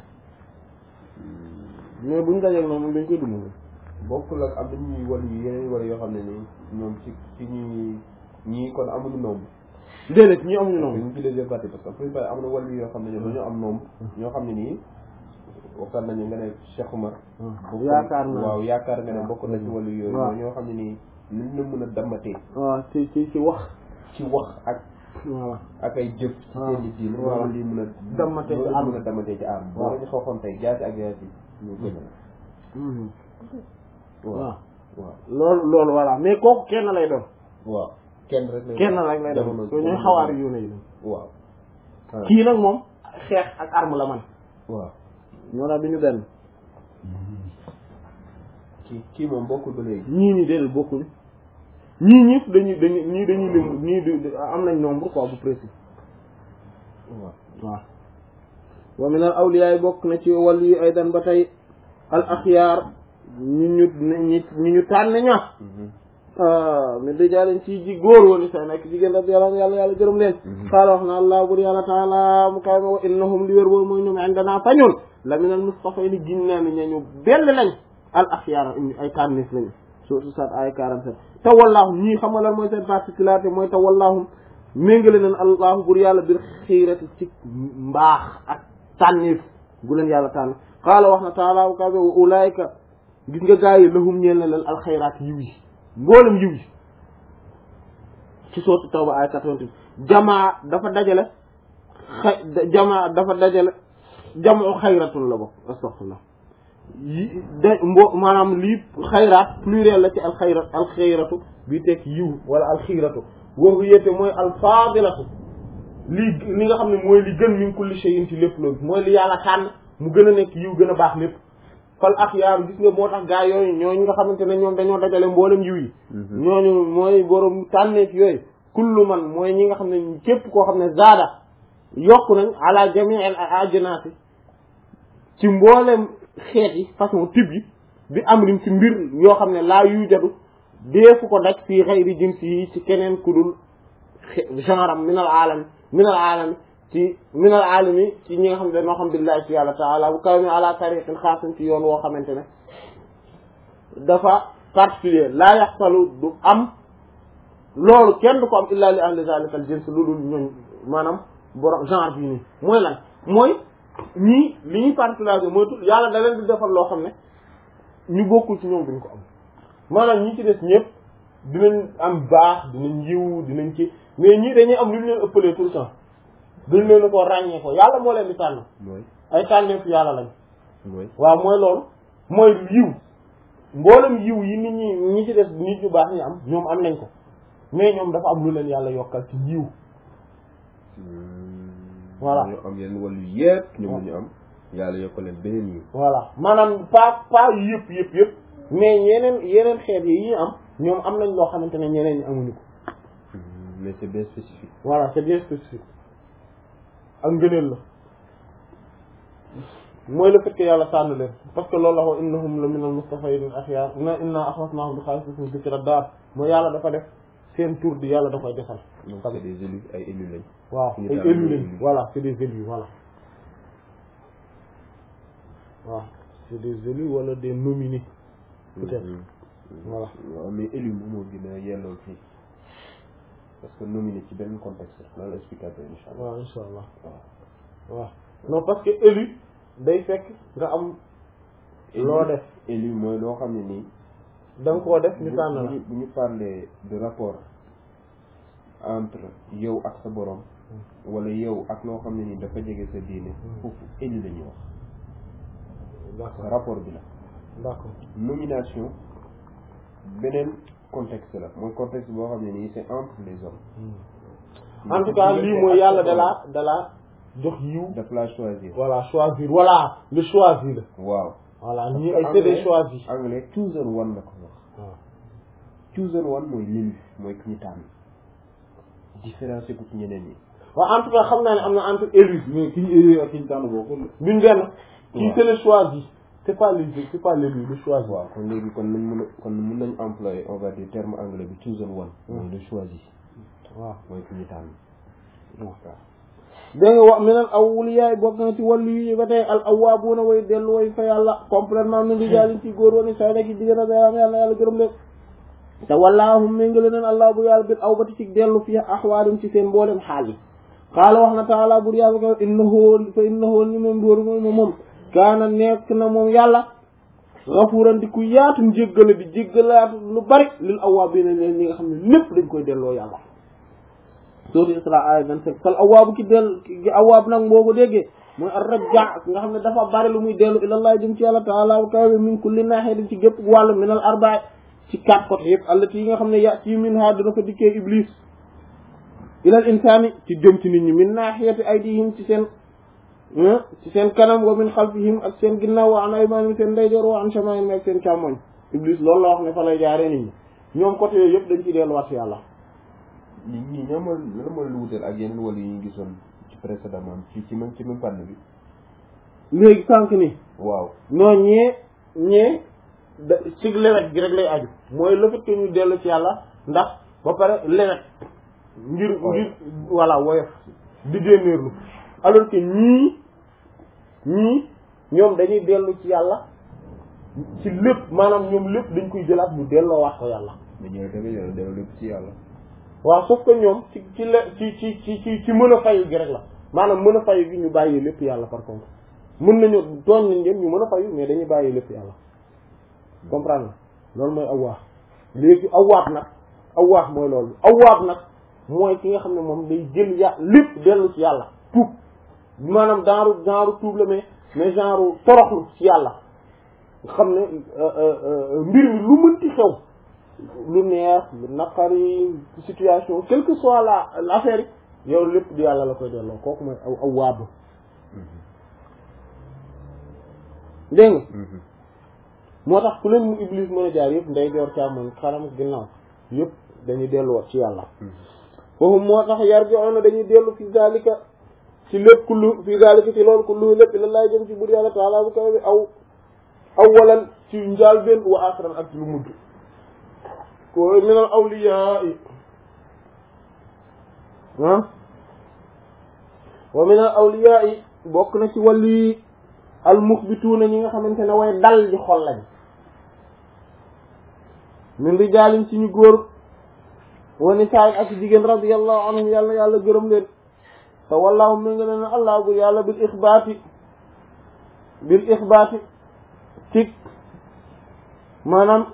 mais bu ñu dajal noonu moom dañ koy duma bokkul ak am na ñuy wàll yu yeneen wala yoo xam ne ni ñoom ci ci ñi ñii kon amuñu nombre déedéet ñi amuñu noonu ñu ci deuxième partie parce que après bay am na wàll yoo xam ne ñoom dañoo am nombre ñoo xam ne nii waxtaan nañu nga ne Cheikh Oumar bokk- yaakaar naa waaw yaakaar nga ne bokk na ci wàllu yooyu waaw. ñoo xam ne nii luñ la mën a dammatee waaw ci ci ci wax ci wax ak voilà ak ay jëf ci waaw. seen i diin waaw. loolu li mën a Dammatee ci loolu arme. mën a dammatee ci arme waaw. boo la ñu xooxoon tey jaasi ak jaasi ñu gën waaw waaw waaw loolu loolu voilà mais kooku kenn lay doon waaw kenn rek lay kenn rek lay doon jamono- ko ñuy jamono- xawaari yu ne yi waaw ah, kii nag moom xeex ak arme la man waaw ñoo daal bi ñu benn kii kii moom bokkul ba léegi ñii ñi déedéet bokkuñu ñii ñëpp dañuy dañuy ñii dañuy lim ñii du am nañ nombre quoi bu précis waaw waaw wa min al awliya bokk na ci wàllu yu aydan ba tey al axyaar ñu ñu ñi ñu ñu tànn ña mi dijaalen ci ji góor woon sa nekk jigéen radiyallahu yàlla yàlla gërëm leen xaala wax na allah bur yàlla taala mu kaw ma wa innahum li wér boobu mooy ñoom indana fa ñun la min al mustafayni giñ naa ni ñañu benn lañ al axyaar ay tànnis lañu surtout sat ay 47 te wallaahu ñii xam nga lan mooy seen particularité mooy te wallaahu méngale nañ allahu bur yàlla bir xiirati ci mbaax ak tànnis gu leen yàlla tànn xaala wax na taala mu kaw ma wa ulaayka gis nga gaa yi lahum ñeel na leen alxayraat yiw yi mboolem yiw yi ci sootu tawba ay 88 jamaa dafa dajale xay jamaa dafa dajale jamoo xayratun la bokk astaghfirullah yi de mbo maanaam lii xayraat pluriel la ci alxayrat alxayratu bi tekk yiw wala alxiiratu woowu yéete mooy alfaadilatu lii li nga xam ne mooy li gën min kulli shay'in ci lépp loolu mooy li yàlla tànn mu gën a nekk yiw gën a baax lépp fal axyaar gis nga moo tax gaa yooyu ñooñu nga xamante ne ñoom dañoo dajale mboolem yiw yi ñooñu mooy borom tànneef yooyu kullu man mooy ñi nga xam ne képp koo xam ne zaada yokk nañ ala jamii al ajnaasi ci mboolem xeet yi façon type yi bi am rim ci mbir yoo xam ne laa yuy jadu deefu ko daj fii xayri jinsi yi ci keneen ku dul genre am minal aalami minal aalami ci minal aalami ci ñi nga xam ne dañoo xam billahi ci yàlla taala bu kaw mi ala tariqin xaasin ci yoon woo xamante ne dafa particulier laa yaxsalu du am loolu kenn du ko am illa li ahli zalika al jins lu dul ñooñ maanaam borom genre bii nii mooy lan mooy ñii li ñuy particularité mooy tout yàlla da leen di defal loo xam ne ñu bokkul ci ñoom duñ ko am maanaam ñi ci des ñëpp dinañ am baax dinañ yiw dinañ ci mais ñii dañuy am lu ñu leen ëppalee tout le temps dañ leen ko ràññee ko yàlla moo leen di tànn mooy ay tànneef yàlla lañ mooy waaw mooy loolu mooy yiw mboolem yiw yi nit ñi ñi ci des nit ñu baax ñi am ñoom am nañ ko mais ñoom dafa am lu leen yàlla yokkal ci yiw Voilà. ñu am yenn wàllu yëpp ñoom ñu am yàlla yokk leen beneen yi voilà maanaam pas pas yëpp yëpp yëpp mais yeneen yeneen xeet yi yi am ñoom am nañ loo xamante ne ñeneen ñi amuñu ko mais c'est bien spécifique voilà c'est bien spécifique ak ngëneel la mooy le fait que yàlla tànn leen parce que loolu la wax innahum la minal mustafayn akhyar inna inna akhlasnahum bi khalisatin dhikra dar mooy yàlla dafa def seen tour di yàlla da koy defal donc c'est des élus ay élus lañ waaw ñu ay tànn élus ay lañ élus. voilà c'est des élus voilà waaw c'est des élus wala des nominés peut-être voilà waaw mais élu moom moo gën a yelloo fii parce que nominé ci benn contexte la la explicateur incha allah waaw insha allah waaw waaw non parce que élu day fekk nga am loo def élu mooy loo xam ne nii da nga koo def ñu bu- tànn la bu ñu bu ñu parler de rapport entre yow ak sa borom wala yow ak loo xam ne nii dafa jege sa diine foofu élu la ñuy wax d'accord rapport bi la d'accord nomination beneen contexte la mooy contexte boo xam ne nii c'est entre les hommes en tout cas lii mooy yàlla dalaa dalaa jox yiw daf laa choisir voilà choisir voilà le choisi la waaw voilà ñii ay c'est des choisis anglais chosen one la ko wax waaw chosen one mooy l'élu mooy ki ñu tànn différencier ko ci ñeneen ñi waaw en tout cas xam naa ne am na entre élus mais ki ñu élu ak ki ñu tànn bokkul duñ benn kii waaw. c'est le choisi c'est pas l'élu c'est pas l'élu le choisi waaw kon léegi kon nañ mën a kon mën nañ employer on va dire terme anglais bi chosen one mooy le choisi waaw mooy ki ñu tànn waaw dégg nga wax meneen awliyaay bokk na ci wàllu yi ba tey al awwaabuuna way dellu way fa yàlla complètement min rijaalin ci góor woni say nekk jigéen a am yàlla yàlla gërëm leen te wallaahum méngale neen allah bu yàlla bil awbati ci dellu fi axwaalim ci seen mboolem xaal yi xaala wax na taala bur yàlla ko innahu fa innahu ni moom dóor moom moom kaana nekk na moom yàlla gafuuran di ku yaatu jéggale di jéggalaatu lu bari lil awwaabiina leen ñi nga xam ne lépp dañ koy delloo yàlla sootu Isra ay 27 fal awaabu ki del ki awaab nag boo ko déggee mooy ar rajja nga xam ne dafa bari lu muy dellu ilallah jëm ci yàlla taala wa kawe min kulli naahiyatin ci gépp wàllu min al arba'a ci quatre côtés yëpp allati yi nga xam ne ya'ti minha dina ko dikkee iblis ilal insaani ci jëm ci nit ñi min naahiyati aydihim ci seen ci seen kanam wa min xalfihim ak seen ginnaaw wa an aymanihim seen ndeyjoor wa an shamaa'ilihim ak seen càmmoñ iblis loolu la wax ne fa lay jaaree nit ñi ñoom côté yooyu yëpp dañ ciy delluwaat ci yàlla ñi ñi ñoo mooy lan mooy lu wuteel ak yeneen wàll yi ñu gisoon ci précédemment ci ci même ci même fànn bi léegi sànq ni waaw non ñee ñee da ci lewet gi rek lay aju mooy le fait que ñu dellu ci yàlla ndax ba pare lewet ngir ngir voilà woyof di génneerlu alors que ñii ñii ñoom dañuy dellu ci yàlla ci lépp maanaam ñoom lépp dañ koy jëlaat ñu delloo wax ko yàlla dañoo tamit yow delloo lépp ci yàlla waaw sauf que ñoom ci ci le ci ci ci ci ci mën a fayu gi rek la maanaam mën a fayu gi ñu bàyyi lépp yàlla par contre mën nañu tooñ nañ leen ñu mën a fayu mais dañuy bàyyi lépp yàlla comprendre nga loolu mooy awwaax léegi awwaab nag awwaax mooy loolu awwaab nag mooy ki nga xam ne moom day jël ya lépp dellu ci yàlla tuub maanaam genre genre tuub la mais mais genre toroxlu ci yàlla nga xam ne mbir mi lu mënti xew lu neex lu naqari situation quelle que soit la l'affaire yi yow lépp di yàlla la koy delloo kooku mooy aw awwaab dégg nga moo tax ku leen mu iblis mën a jaar yëpp nday joor càmmoñ xaram ginnaaw yëpp dañuy delluwaat ci yàlla foofu moo tax yar bi na dañuy dellu fi zalika ci lépp kullu fi zalika ci loolu kullu lépp ila laay jëm ci bur yàlla taala bu kaw bi aw awalan ci njaal benn wa axiran ak ci lu mujj ko minal awliyaa yi ah wa minal awliyaa yi bokk na ci wàlli al muxbituuna ñi nga xamante ne way dal di xol lañ min rijaalin ci ñu góor wa nisaa ak jigéen radiyallahu anhum yàlla yàlla gërëm leen te wallaahu mi nga leen allah bu yàlla bil ixbaati bil ixbaati ci maanaam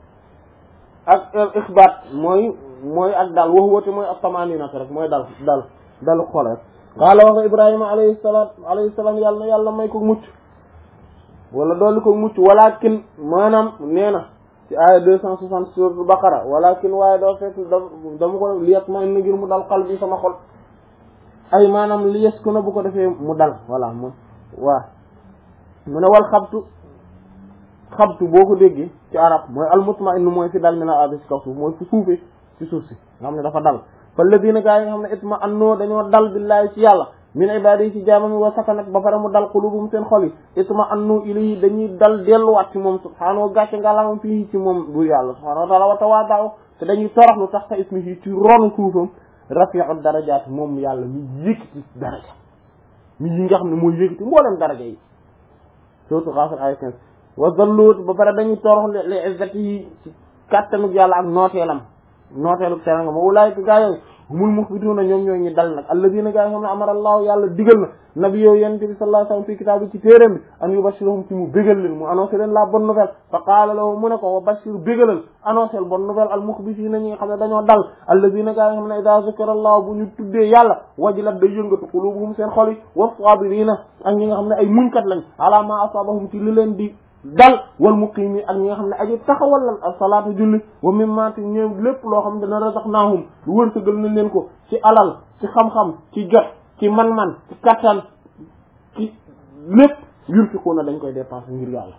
ak ixbaat mooy mooy ak dal wax woote mooy ak tamaninat rek mooy dal dal dalu xol rek qaala wax ibrahima alayhi salaat alayhi salaam yàlla na yàlla may ko mucc wala dolli ko mucc walakin maanaam nee na ci aaya deux cent soixante suratul baqara walakin waaye doo fekk da dama ko def liyat ma ina ngir mu dal xal bi sama xol ay maanaam li yes ku na bu ko defee mu dal voilà mu waa mu ne wal xabtu xabtu boo ko déggee ci arab mooy almutma'innu mooy fi dal mi na abi si kaw suuf mooy fu suufee ci suuf si nga xam ne dafa dal fa ladina gaa yi nga xam ne itma annoo dañoo dal billaahi ci yàlla min ibadi yi ci jaamami wa sakanat ba pare mu dal qulubum seen xol yi itma annu ilayhi dañuy dal delluwaat ci moom subhaanahu gàcce ngalamam fii ci moom bu yàlla subhaanahu wa taala wa tawaadaaw te dañuy toroxlu tax ta ismihi ci ronu suufam rafi'u darajaat moom yàlla mi yëkkati daraja mi yi nga xam ne mooy yëkkati mboolem daraja yi surtout Ghafir ay quinze wa zalluut ba pare dañuy torox li izzati yi ci kàttanug yàlla ak nooteelam nooteelu teranga ma ulaayika gaa yooyu humul muxbituuna ñoom ñooy ñi dal nag alladina gaa yi xam ne amara allahu yàlla digal na nabi yow yonente bi sallallahu alayhi wasallam fi kitaab bi ci téeréem bi an yubashirahum ci mu bégal leen mu annoncé leen la bonne nouvelle fa qaala lahu mu ne ko wa bashir bégalal annoncé bonne nouvelle al muxbitiina ñi nga xam ne dañoo dal alladina gaa yi xam ne ida zikra allahu bu ñu tuddee yàlla wajilat day yëngatu qulubuhum seen xol yi wa sabirina ak ñi nga xam ne ay muñkat lañ ala ma asabahum ci li leen di dal wal muqiimi ak ñi nga xam ne aji taxawal lan ak salaatu julli wa mimma te ñoom lépp loo xam ne dana razaqnaahum lu wërsëgal nañ leen ko ci alal ci xam-xam ci jot ci man-man ci kattan ci lépp yunfiquuna dañ koy dépenser ngir yàlla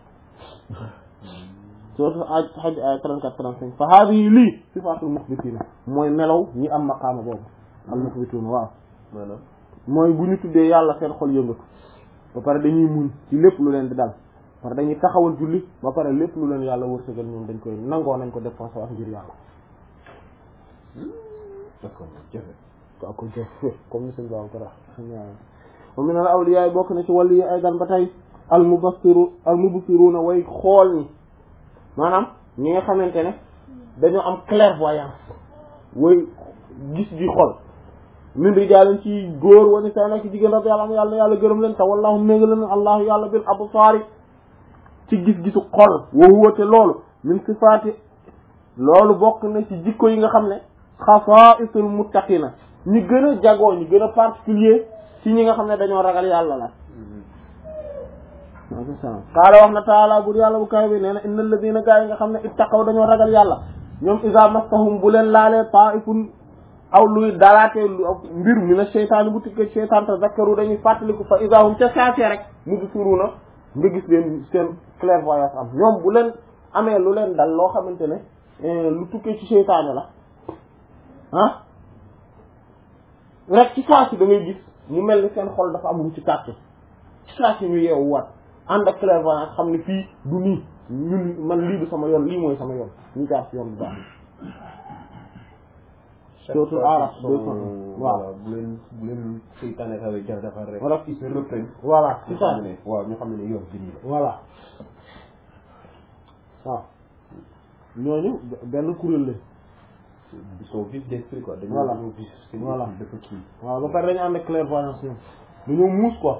surtout aj xaj ay 34 35 fa haadihi lii sifaatul muxbitiina mooy melaw ñi am maqaama boobu al muxbituuna waaw maanaam mooy bu ñu tuddee yàlla seen xol yëngatu ba pare dañuy muñ ci lépp lu leen di dal parce que dañuy taxawal julli ba pare lépp lu leen yàlla wërsëgal ñoom dañ koy nangoo nañ ko dépensé wax ngir yàlla d'accord jafe ko ko jëf comme ni sëñ Ba ko wax wa min al awliya bokk na ci wàllu yi aydan ba tey al mubassiru al mubsiruna way xool ñi maanaam ñi nga xamante ne dañoo am clairvoyance way gis gi xol min rijaalin ci góor wa nisaa ak ci jigéen rabbi yàlla am yàlla na yàlla gërëm leen te wallahu ménga leen allahu yàlla bil absaari ci gis-gisu xol wa huwa te loolu min sifaati loolu bokk na ci jikko yi nga xam ne xasaa'isul muttaqina ñi gën a jagoo ñi gën a particulier ci ñi nga xam ne dañoo ragal yàlla la qaala wax na taala bur yàlla bu kaw bi nee na innal ladina gaa yi nga xam ne ittaqaw dañoo ragal yàlla ñoom iza massahum bu leen laalee ta'ifun aw luy dalaatee lu mbir mi na seytaane bu tikkee seytaan te zakkaru dañuy fàttaliku fa iza hum ca saasee rek mubsiruna nga gis leen seen clairvoyance am ñoom bu leen amee lu leen dal loo xamante ne lu tukkee ci seytaane la ah rek ci saa si da ngay gis ñu mel ni seen xol dafa am lu ci tàkk ci saa si ñu yeewu waat ànd ak clairvoyance xam ne fii du nii ñun man lii du sama yoon lii mooy sama yoon ñu jaar ci yoon bu baax surtout araf waaw bu leen bu leen seytaane xawee jar defar rek wala ci reprendre voilà c'est ça ne waaw ñu xam ne yoon bi nii la voilà waaw ñooñu benn kuréel la ils sont vifs d'esprit quoi dañu Voilà. dañoo vif seen Voilà. esprit dafa kii waaw ba pare dañu ànd ak clairvoyance ñoom dañoo muus quoi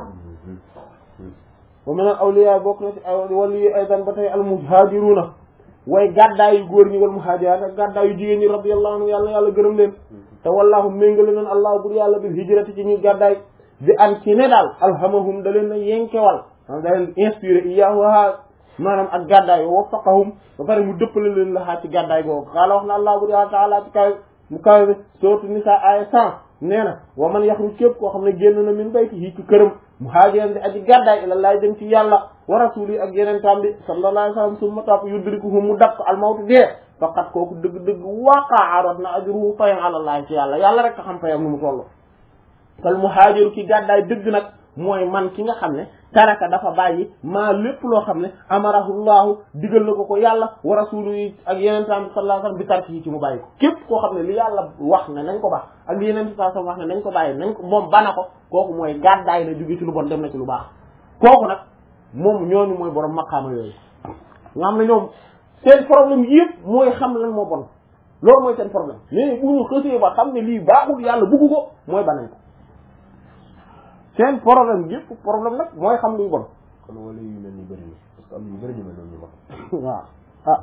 wa min al awliya bokk na ci ay wàllu yi aydan ba tey al muhajiruna way gàddaa yu góor ñi wal muhajiraat ak gàddaa yu jigéen ñi radiyallahu anhu yàlla yàlla gërëm leen te wallahu méngale leen allah bur yàlla bil hijrati ci ñuy gàddaay bi an ci ne daal alhamahum da leen na yenkewal maanaam da leen inspiré iyaaha maanaam ak gàddaay wa waffaqahum ba pare mu dëppale leen la xaa ci gàddaay googu xaala wax na allah bur yàlla taala ci kaw mu kaw bi sourate Nisa aaya cent nee na wa man yaxruj képp koo xam ne génn na min baytihi ci këram muhaajiran di aji gàddaay ila laay dem ci yàlla wa rasuli ak yeneen tam bi sallallahu alayhi wa sallam summa topp yudrikuhu mu dab ko almawtu dee faqat kooku dëgg-dëgg waqaa rot na ajruhu fayan alallahi ci yàlla yàlla rek a xam fayam nu mu toll kal muhaajiru ki gàddaay dëgg nag mooy man ki nga xam ne taraka dafa bàyyi maa lépp loo xam ne amarahullahu digal na ko ko yàlla wa rasulu yi ak yeneen tam bi sallallahu alayhi wa sallam bi tarki yi ci mu bàyyi ko képp koo xam ne li yàlla wax ne nañ ko baax ak li yeneen saa sallam wax ne nañ ko bàyyi nañ ko moom bana ko kooku mooy gàddaay na jóge ci lu bon dem na ci lu baax kooku nag moom ñooñu mooy borom maqaama yooyu nga xam ne ñoom seen problème yëpp mooy xam lan moo bon loolu mooy seen problème mais bu ñu xësee ba xam ne lii baaxul yàlla bugg ko mooy banañ ko seen problème yëpp problème nag mooy xam luy bon kon wala yu mel ni bëri na parce que am na ñu bëri ñu mel noonu ñu mag waaw ah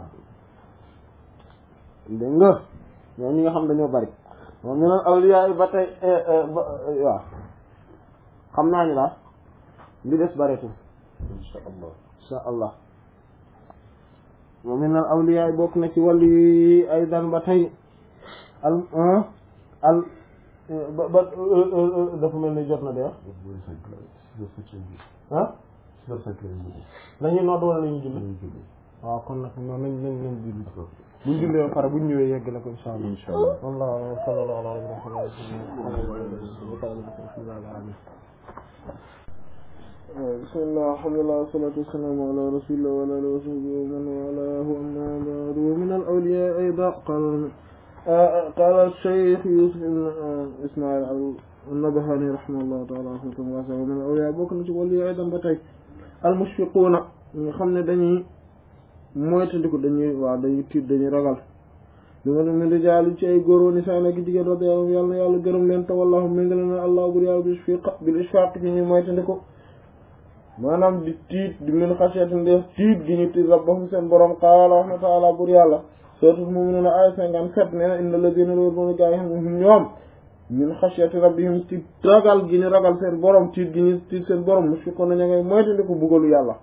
dégg nga ñoo ñi nga xam dañoo bari moom ñu neen awliya yi ba tey waaw xam naa ni daal li des bareetul insha allah insha allah moom ñu neen awliya yi bokk na ci wàllu yi ay dan ba tey al al ba ba dafa mel ni jot na de ah lañuy nodd wala lañuy julli waaw kon nag noonu nañ nañ nañ julli buñ jullee ba pare buñ ñëwee yegg la ko insha allah insha allah والله صلى الله على بسم الله الحمد لله والصلاة والسلام على رسول الله وعلى آله وصحبه ومن والاه أما بعد ومن الأولياء أيضا قال قال الشيخ يوسف بن إسماعيل النبهاني رحمه الله تعالى رحمة واسعة ومن الأولياء بكر ولي أيضا بتاي المشفقون خمنا دني moytandiku dañuy waaw dañuy tiit dañuy ragal li ma ne rijaal ci ay góor wa nisaan ak jigéen radiyallahu yàlla na yàlla gërëm leen te wallahu méngale na allah bur yàlla bil ishfaq bil ishfaq ci ñuy moytandiku maanaam di tiit di min xasiyati ndeef tiit gi ñu tiit rabbahum seen borom qaala wax na taala bur yàlla suratul mu'minun ay cinquante-sept nee na inna alladhina loolu moom gaa yi xam ne ñoom min xasiyati rabbihim ci ragal gi ñu ragal seen borom tiit gi ñu tiit seen borom mushfiquna ña ngay moytandiku bugalu yàlla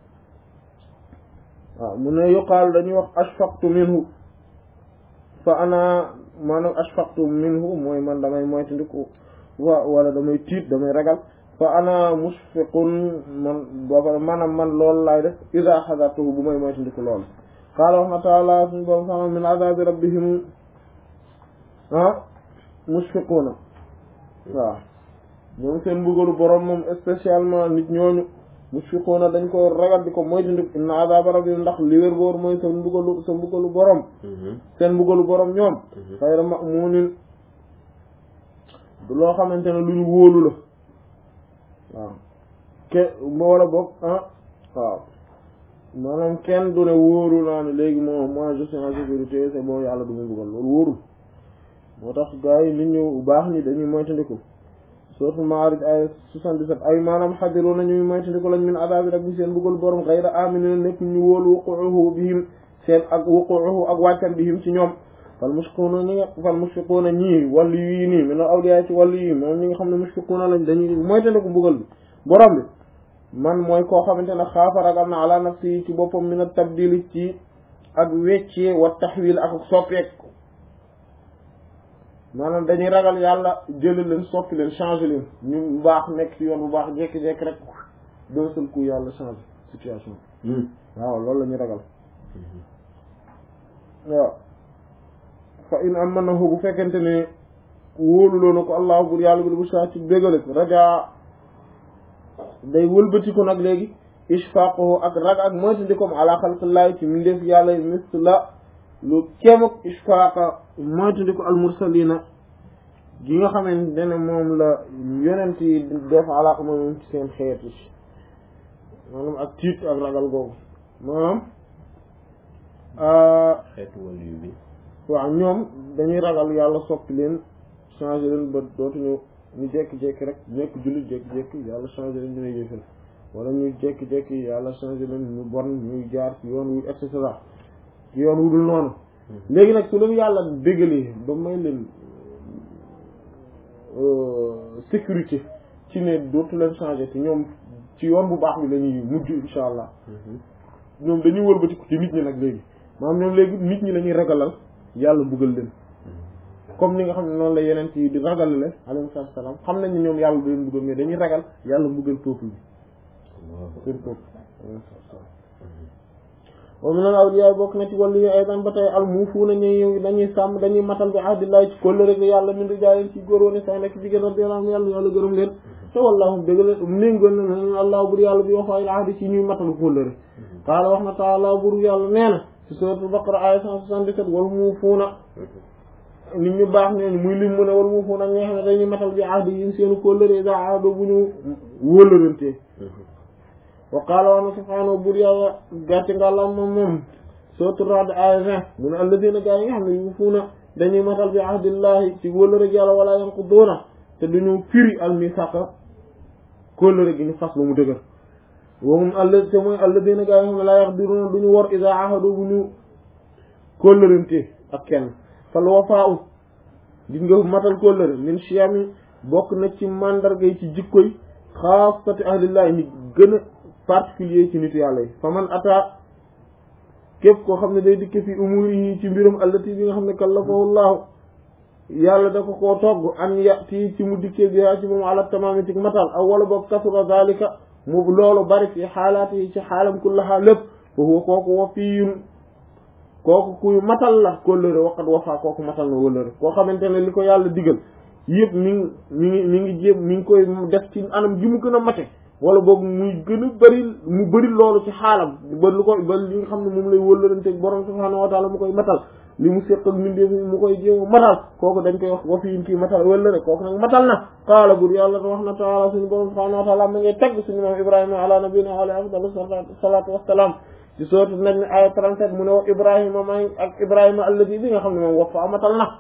waaw mu ne yuqaal dañuy wax ashfaqtu minhu fa ana maanaam ashfaqtu minhu mooy man damay moytandiku wa wala damay tiit damay ragal fa ana mushfiqun man booba maanaam man loolu laay def ida xadartuhu bu may moytandiku loolu qaala wax na taala suñu borom sama min azabi rabbihim ah mushfiquna waaw ñoom seen mbugalu borom moom spécialement nit ñooñu mushfiquna dañ ko ragal di ko moytandiku inna azaba rabbihim ndax li wér boor mooy seen mbugalu seen mbugalu borom seen mbugalu borom ñoom xayra ma'munin du loo xamante ne lu ñu wóolu la waaw ke wala boog ah waaw maanaam kenn du ne wóoru naa ne léegi moom moi je suis en sécurité c'est bon yàlla du mu mbugal loolu wóorul moo tax gars yi nit ñu baax ni dañuy moytandiku suratul Ma'ârij ay 77 ay maanaam xadiru na ñuy moytandiku lañ min adaabi rabbi seen bëggal borom xayra aminin nekk ñu wóolu wuquuhu bihim seen ak wuquuhu ak wàccan bihim ci ñoom fal mushfiquuna ñi nga fal mushfiquuna ñii wàllu yii nii min awliya ci wàllu yii moom ñi nga xam ne mushfiquuna lañ dañuy moytandiku mbugal bi borom bi man mooy koo xamante ne xaafa ragal na ala nafsi ci boppam min at tabdili ci ak weccee wa taxwil ak soppeek maanaam dañuy ragal yàlla jëli leen soppi leen changé leen ñu baax nekk ci yoon bu baax jékki-jékki rek d'un seul coup yàlla changé situation waaw loolu la ñuy ragal waaw fa in amanahu bu fekkente ne wóoluloo na ko allah bur yàlla bi bu saa ci bégale ko raja day wëlbatiku nag léegi ishfaqahu ak rag ak moytandikoom ala xalqillahi ci mindeef yàlla misla lu kéemuk ishfaqa moytandiko al mursalina gi nga xamante ne moom la yonent yi def alaaka moom ci seen xeet yi maanaam ak tiit ak ragal googu maanaam xeetu wàllu bi waaw ñoom dañuy ragal yàlla soppi leen changé leen ba dootuñu ñu jékki-jékki rek nekk jullit jékki-jékki yàlla changé leen ñu ne yéefal wala ñu jékki-jékki yàlla changé leen ñu bon ñuy jaar ci yoon wu et cetera ci yoon wu dul noonu léegi nag su leen yàlla déggalee ba may leen sécurité ci ne dootu leen changé te ñoom ci yoon bu baax bi la ñuy mujj insha allah ñoom dañuy wëlbatiku ci nit ñi nag léegi maanaam ñoom léegi nit ñi la ñuy ragalal yàlla buggal leen comme ni nga xam ne noonu la yeneen ci di ragalale alayhi salaam xam nañ ne ñoom yàlla du leen buggal mais dañuy ragal yàlla buggal peuple bi seen peuple wa min al awliya bokk na ci wàllu yi aydan ba tey al muufuuna ñuy dañuy sàmm dañuy matal bi ahdillahi ci kóllëre gi yàlla min rijaalin ci góor woon sax nekk jigéen radiyallahu anhu yàlla yàlla gërëm leen te wallaahu dëgg la méngoon na leen allah bur yàlla bi wax ay ahdi ci ñuy matal kóllëre qaala wax na taala bur yàlla nee na ci suratul baqara aya 177 wal muufuuna nit ñu baax ñooñu muy lim mu ne wal muufuuna ñi nga xam ne dañuy matal bi ahdi yi seenu kóllëre iza aado bu ñu wóllërantee wa qaala wax na subhaanahu bur yàlla gàcce ngàllam moom moom suratul Ra'd aya 20 mu ne alladina gaa yi nga xam ne yuufuuna dañuy matal bi ahdillahi ci wóllëre yàlla wala yanquduuna te duñu firi al misaqa kóllëre gi ñu fas ba mu dëgër wowum àll te mooy àll dina gaa yi xam ne laa yax diruna duñu wor isa ahado bu ñu kóllërante ak kenn fal wafaa u gis nga matal kóllëre min chiyami bokk na ci mandarga yi ci jikkoy xaasati ahlillahi ñi gën a particulier ci nitu yàlla yi fa man ata képp koo xam ne day dikke fi umuri yi ci mbirum allati bi nga xam ne kallafahu llahu yàlla dafa koo togg an yati ci mu dikkee bi ci moom ala tamaami ci matal aw wala boog kasura zalika mu loolu bari fi xaalaat yi ci xaalam kullaha lépp fa huwa kooku wa fiyun kooku kuy matal la kóllëre waqat wafaa kooku matal na wóllëre koo xamante ne li ko yàlla digal yëpp mi ngi mi ngi mi ngi jéem mi ngi koy def ci anam gi mu gën a mate wala boog muy gën a bëri mu bëri loolu ci xaalam ba lu ko ba li nga xam ne moom lay wóllërante borom subhaanahu wa taala mu koy matal li mu séq ak mbindeef mu koy jéem a matal kooku dañ koy wax wa fiin kii matal wóllëre kooku nag matal na qaala bur yàlla wax na taala suñu borom subhaanahu wa taala ma ngay tagg suñu moom ibrahima ala nabiyina wa alayhi afdalu salaatu wassalaam ci sourate Najm aya 37 mu ne wax ibrahima maa ngi ak ibrahima alladi bi nga xam ne moom wax fa matal na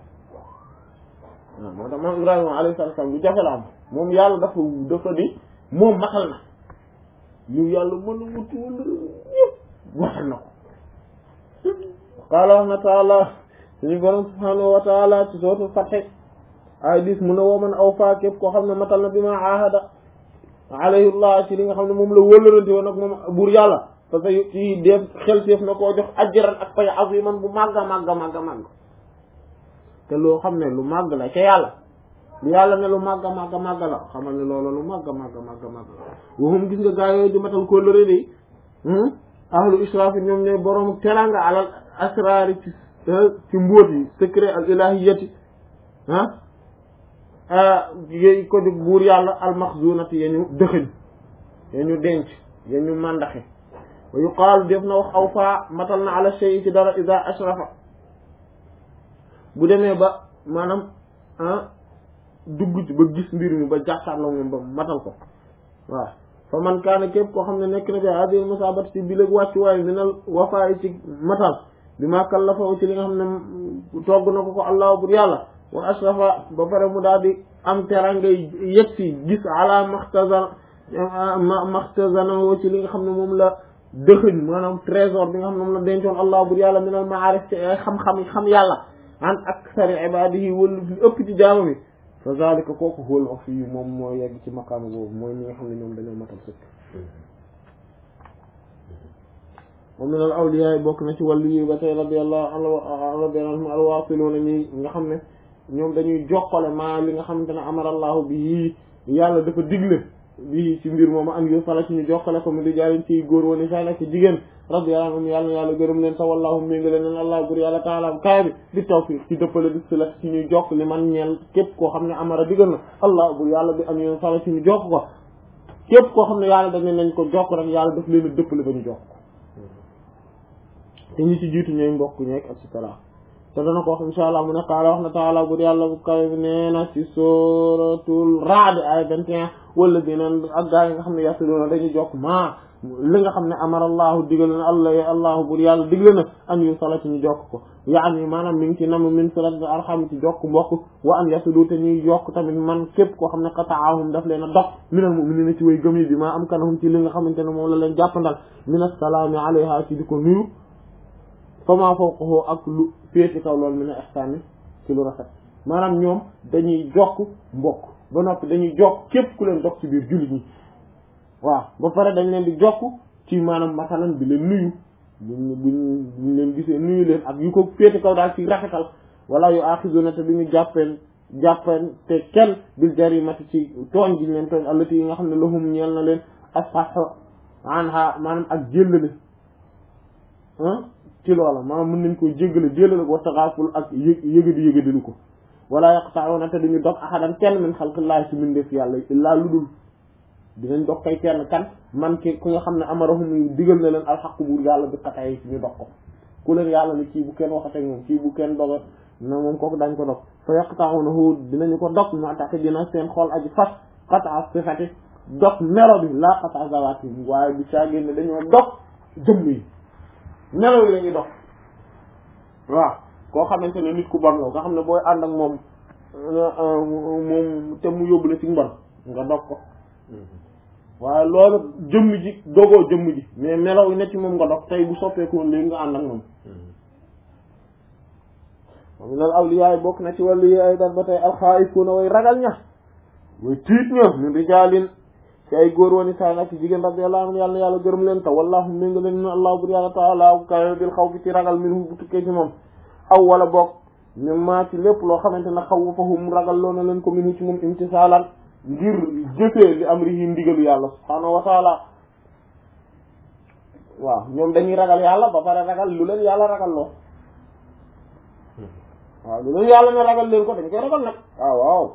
waaw moo tax moom ibrahima alayhi salaatu wassalaam bu jafe la am moom yàlla dafa dafa di moom matal na yu yàlla mën a wuti wala yëpp matal na ko qaala wax na taala suñu borom subhanahu wa taala ci sootu fatxe ay dis mu ne woo man aw faa képp koo xam ne matal na bi ma ahada alayhullah ci li nga xam ne moom la wóllërante woon ak moom buur yàlla parce que ci def xel teef na koo jox ajran ak pay aziman bu màgga màgga màgga màgg te loo xam ne lu màgg la ca yàlla lu yàlla ne lu màgga màgga màgga la xamal ne loolu lu màgga màgga màgga màgga la waxum gis nga gaa yooyu di matal kóllëre de ahlu israaf yi ñoom ñooy borom teranga alal asraari ci ci mbóot yi secret al ilahiyati ah yooyu ko di buur yàlla almaxzunati ya ñu dëxëñ ya ñu denc ya ñu màndaxe wa yuqaalu def na wax aw faa matal na ala shay ci dara ida ashrafa bu demee ba maanaam ah dugg ci ba gis mbir mi ba jàkkaarloo moom ba matal ko waaw fa man kaana képp koo xam ne nekk na bi hadil musabat ci bileg wàccuwaay minal wafaay ci matal bi ma kallafaw ci li nga xam ne togg na ko ko allah bur yàlla wa ashrafa ba pare mu daal di am teranga yëg si gis ala maxtazan maxtazanawo ci li nga xam ne moom la dëxëñ maanaam trésor bi nga xam ne moom la dencoon allah bur yàlla minal maarif ci ay xam-xam xam yàlla an aksari ibadihi wala li ëpp ci jaama bi fa zalika kooku xool wax fii moom moo yegg ci maqaama boobu mooy ñi nga xam ne ñoom dañoo matal sëkk moom minal awliya yi bokk na ci wàllu yi ba tey radiyallahu anhu radiyallahu anhum alwaasiluuna ñi nga xam ne ñoom dañuy jokkale maa li nga xamante ne amarallahu bi yii yàlla dafa digle bi ci mbir moom an yo fala ci ñu jokkale ko mi di jaarin ci góor woni saa nekk jigéen radiyallahu anhum yàlla yàlla gërëm leen sa wallahu méngale leen allah bur yàlla taala kaay bi di tawfiq ci dëppale di sila ci ñuy jokk li man ñeel képp koo xam ne amara digal na allah bur yàlla bi an yo fala ci ñu jokk ko képp koo xam ne yàlla dañ nañ ko jokk rek yàlla daf leen a dëppale ba ñu jokk te ñi ci jiitu ñooy mbokk ñeek et cetera te dana ko wax insha allah mu ne qaala wax na taala bur yàlla bu kawe bi nee na ci suratul Ra'd ay 21 wala dineen ak gaa yi nga xam ne yasluuna dañuy jokk maa li nga xam ne amarallahu digal na allah ya allahu bur yàlla digle na an yu sala ci ñu jokk ko yaani maanaam mi ngi ci nam min silati arham ci jokk mbokk wa an yaslu te ñuy jokk tamit man képp koo xam ne qata'ahum daf leen a dox minal mu'minina ci way gëm yi bi maa am kanahum ci li nga xamante ne moom la leen jàppandal min assalaami alayha ci di ko nuyu fama fawqahu ak lu féeti kaw loolu mi ne ihsaani ci lu rafet maanaam ñoom dañuy jokk mbokk ba noppi dañuy jokk képp ku leen dox ci biir jullit ñi waaw ba pare dañ leen di jokk ci maanaam masalan bi leen nuyu buñ buñ buñ leen gisee nuyu leen ak yu ko féeti kaw daal ci rafetal wala yu aaxizuna te duñu jàppeen jàppeen te kenn bil jarimati ci tooñ gi leen tooñ allati yi nga xam ne lahum ñeel na leen asfahu anha maanaam ak jéllale ci loola maanaam mën nañ ko jéggale jéllale ko taxaaful ak yë yëgadi yëgadilu ko wala yaqta'una te duñu dog ahadan kenn min xalqillahi ci mbindeef yàlla illaa lu dul dinañ dog kay kenn kan man ki ku nga xam ne amarahum digal na leen alxaqu buur yàlla bi xatay yi ci ñu dog ko ku leen yàlla ni kii bu kenn waxatee moom kii bu kenn doga na moom kooku dañ ko dog fa yaqta'unahu dinañu ko dog moo tax dina seen xool aji fas qat'a sifati dog melo bi laa qat'a zawati waaye bi saa génne dañoo dog jëmm yi melo yi lañuy dog waaw koo xamante ne nit ku bon la nga xam ne booy ànd ak moom moom te mu yóbbu la ci mbon nga dog ko waaye loolu jëmm ji dogoo jëmm ji mais melaw yi ne ci moom nga dog tey bu soppeeku woon léegi nga ànd ak moom moom lal awliyaay bokk na ci wàllu yi ay dar ba tey alxaayifuuna way ragal ña way tiit ña min rijaalin ci ay góor wani saa nag ci jigéen radiyallahu anhu yàlla na yàlla gërëm leen te wallahu ménga leen ne allah bur yàlla taala kawe bil xaw fi ci ragal min bu tukkee ci moom aw wala bokk mi maa ci lépp loo xamante ne xaw fahum ragal loo na leen ko minu ci moom imtisaalan ngir jëfee li amrihi ndigalu yàlla subhaanahu wa taala waaw ñoom dañuy ragal yàlla ba pare ragal lu leen yàlla ragal loo waaw lu leen yàlla ne ragal leen ko dañ koy ragal nag waaw waaw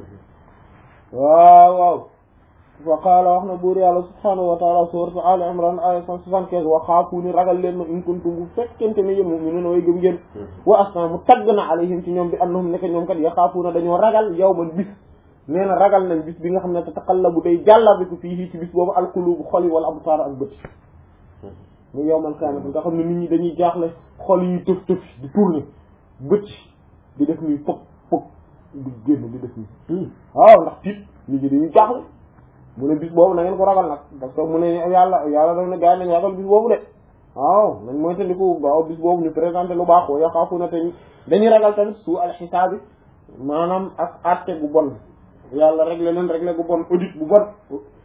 waaw waaw wa qaala wax na buur yàlla subhaanahu wa taala sourate al imran aya cent soixante-quinze wa xaafuuni ragal leen ma in kuntum bu fekkente ne yéen mu'minuuna way gëm ngeen wa asna mu tagg na alayhim ci ñoom bi annahum nekk ñoom kat yaxaafuuna dañoo ragal yawman bis nee na ragal nañ bis bi nga xam ne tataqallabu day jàllabiku fii ci bis boobu alqulubu xol yi wala absaar ak bët mu yawmal qiyaamati nga xam ne nit ñi dañuy jaaxle xol yi tëf tëf di tourner bët di def nii fop fop di génn di def nii waaw ndax tiit nit ñi dañuy jaaxle mu ne bis boobu na ngeen ko ragal nag parce que mu ne yàlla yàlla daf ne gaa yi nañ ragal bis boobu de waaw nañ mooy tandiku waaw bis boobu ñu présenté lu baax wa yaxaafu na te dañuy ragal tamit su al xisaabi maanaam ak àtte gu bon yàlla réglé leen réglé gu bon audit bu bon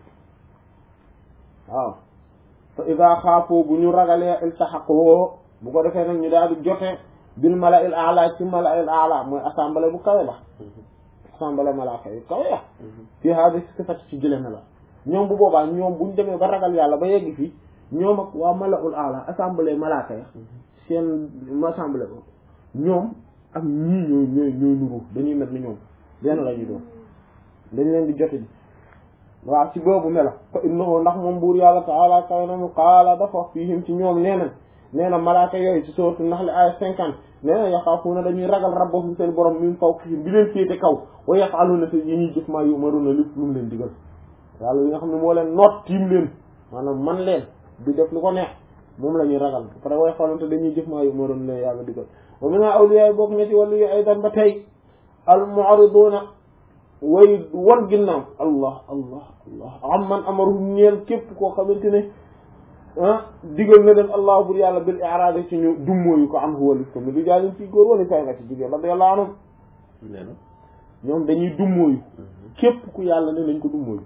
waaw fa ida xaafoo bu ñu ragalee iltaxaqoo bu ko defee nag ñu daal di jote bil mala il ala ci mala il ala mooy assemblée bu kawe ba assemblée malaaka yu kawe ya fii haadi sifat ci jële na la ñoom bu boobaa ñoom buñ demee ba ragal yàlla ba yegg fii ñoom ak waa mala ul ala assemblée malaaka ya seen assemblée ba ñoom ak ñii ñooy ñooy ñooy nuru dañuy mel ni ñoom benn la ñuy doon dañ leen di jote ji waaw ci boobu mela fa innahu ndax moom buur yàlla taala kaw na mu qaala dafa wax fiihim ci ñoom nee na nee na malaaka yooyu ci sourate Nahl aya cinquante nee na yaxaafuuna dañuy ragal rabbahum seen borom min fawqihim bi leen féete kaw wa yaf'aluuna te yi ñuy jëf maa yu'maruuna lépp lu mu leen digal yàlla li nga xam ne moo leen noot tiim leen maanaam man leen di def lu ko neex moom la ñuy ragal après way xoolante dañuy jëf maa꯫ yu'maruuna leen yàlla digal wa min awliyaa bokk na ci wàllu yi aydan ba tey al mu'riduuna way wan ginnaaw allah allah allah am man amaruhum ñeel képp koo xamante ne ah digal na leen allah bur yàlla bil i'raad ci ñu dummóoyu ko am huwa lis ko mi du jaalin ci góor wala say nga ci jigéen radiyallahu anhum nee na ñoom dañuy dummóoyu képp ku yàlla ne nañ ko dummóoyu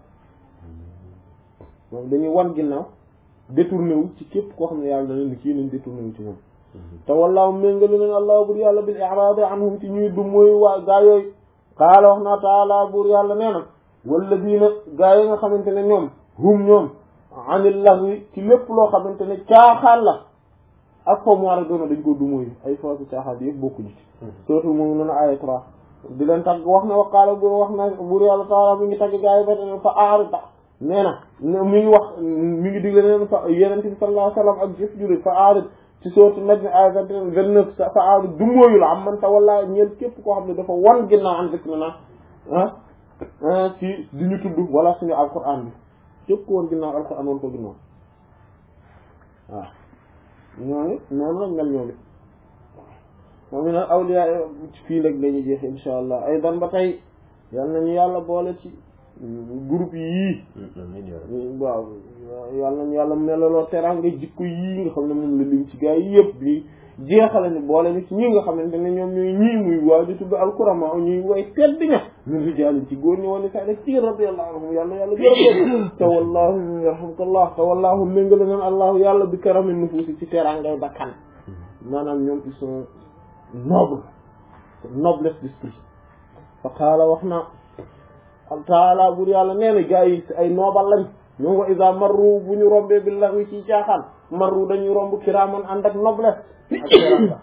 moom dañuy wan ginnaaw détourné wu ci képp koo xam ne yàlla na leen ni kii nañ détourné wu ci moom te wallaahu méngale leen allah bur yàlla bil i'raad anhum ci ñuy dummóoyu waa gaa yooyu qaala wax naa taala buur yàlla nee na walladiina gaa yi nga xamante ne ñoom hum ñoom anil lahwi ci lépp loo xamante ne caaxaan la ak fo mu war a doona dañ ko dumóoyu ay foofu caaxaan bi yëpp bokkuñu ci surtout moom noonu aya trois di leen tagg wax na wa qaala buur wax na buur yàlla taala mi ngi tagg gaa yi ba te fa aarita nee na mi ngi wax mi ngi digle neen fa yenente bi sallallahu alayhi wasallam ak jëf juri fa aarit ci sourate Najm aya vingt-neuf fa aarit dumóoyu la am man ta wallaa ñeel képp koo xam ne dafa wan ginnaaw an dëkk na na ah ci di ñu tudd wala suñu alquran bi képp ko woon ginnaaw alquran woon ko ginnaaw waaw ñooñu noonu lañ mel ñoom it moom nag awliya fii léegi la ñuy jeexe insha allah ay dan ba tey yal nañu yàlla boole ci groupe yii waaw yal nañu yàlla melaloo teraanga jikko yii nga xam ne moom la lim ci gaa yi yëpp bi jeexale ni boole ni ci ñi nga xamante ne ñoom ñooy ñii muy waa di tudd alkurama ñuy way tedd ña min rijaalin ci góor ñi wala sa def ci radiyallahu anhum yàlla yàlla gërëm te wallahu yarhamkallah te wallahu méngale neen allahu yàlla bi karamin nufuusi ci terangay bakkan maanaam ñoom ils sont nobles noblesse d'esprit fa qaala wax na taala bur yàlla nee na gaa yi ay noobal lañ ñoom wa iza marru bu ñu rombee bi laxwi ci caaxaan marru dañuy romb kiraaman ànd ak noblesse ak teranga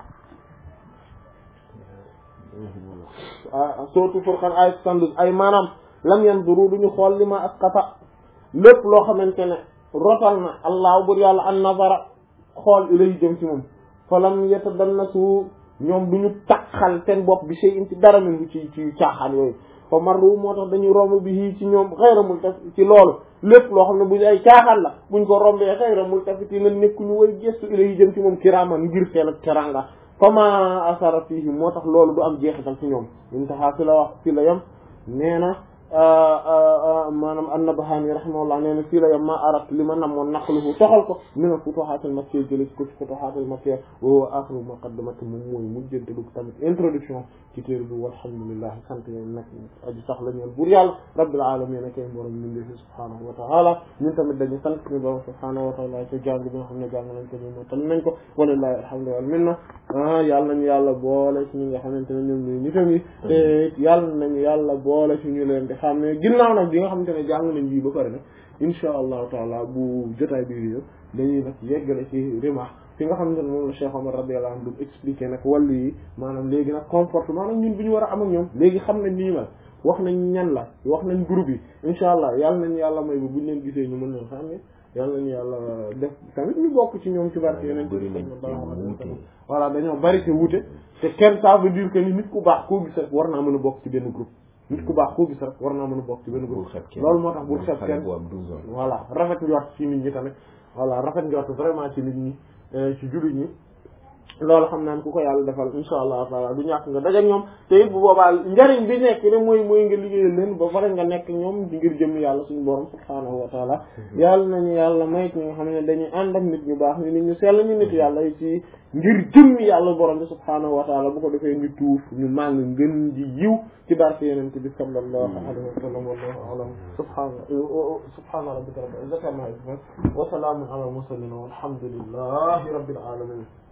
sootu Furqan ay sandus ay maanaam lam yanzuru duñu xool li ma asqata lépp loo xamante ne rotal na allah bur yàlla an nazara xool ilay jëm ci moom fa lam yatadannasu ñoom duñu taqal seen bopp bi sey in ci dara min bu ci ci caaxaan yooyu fa marru moo tax dañuy romb bi hii ci ñoom xayra multafit ci loolu lépp loo xam ne bu ay caaxaan la buñ ko rombee xayra multafit yi na nekkuñu way gestu ilay jëm ci moom kiraaman ngir seen ak teranga fama asara fihi moo tax loolu du am jeexital ci ñoom intaha fi la wax fi la yem nee na maanaam an-Nabhani rahimahullah nee na fii la yam ma arat li ma namoon naqluhu toxal ko min al-futuhat al-makkiyya jële ko ci futuhat al-makkiyya wa huwa akhiru muqaddamati moom mooy mujjante lu tamit introduction ci téere bi walhamdulillah sant yéen nag aji sax la ñeen buur yàlla rabbil alamin kay borom min defi subhanahu wa ta'ala ñun tamit dañu sant ñu borom subhanahu wa ta'ala ci jàng bi nga xam ne jàng nañ ko ñu motal nañ ko walillahi alhamdu wal minna yàlla nañu yàlla boole ci ñi nga xamante ne ñoom ñooy nitam yi te yàlla nañu yàlla boole ci ñu leen di xam ne ginnaaw nag bi nga xamante ne jàng nañ bii ba pare nag insha allahu taala bu jotaay bi yëpp dañuy nag yeggale ci rimah fi nga xamante ne moom la Cheikh Omar radiyallahu anhu expliqué nag wàllu yi maanaam léegi nag comportement nag ñun bu ñu war a am ak ñoom léegi xam nañ nii mel wax nañ ñan la wax nañ groupe yi insha allah yàlla nañu yàlla may ba buñ leen gisee ñu mën leen xam ne yàlla nañu yàlla def tamit ñu bokk ci ñoom ci barke yeneen voilà dañoo bari te wuute te kenn ça veut dire que ni nit ku baax koo gis rek war naa mën a bokk ci benn groupe nit ku baax koo gis rek war naa mën a bokk ci benn groupe loolu moo tax bul xeeb kenn voilà rafet njort ci nit ñi tamit voilà rafet njort vraiment ci nit ñi ci jullit ñi loolu xam naan ku ko yàlla defal insha allah taala du ñàkk nga dajeek ñoom te it bu boobaa njariñ bi nekk ne mooy mooy nga liggéeyal leen ba pare nga nekk ñoom di ngir jëm yàlla suñu borom subhaanahu wa taala yàlla nañu yàlla may ñi nga xam ne dañuy ànd ak nit ñu baax ñu nit ñu sell ñu nit yàlla yi ci ngir jëm yàlla borom bi subhaanahu wa taala bu ko defee ñu tuuf ñu màng ngën ji yiw ci barke yenente bi sallallahu alayhi wa sallam wallahu alam subhaana subhaana rabbika rabbil izzati amma yasifun wa salaamun ala al mursalin walhamdulillahi rabbil alamin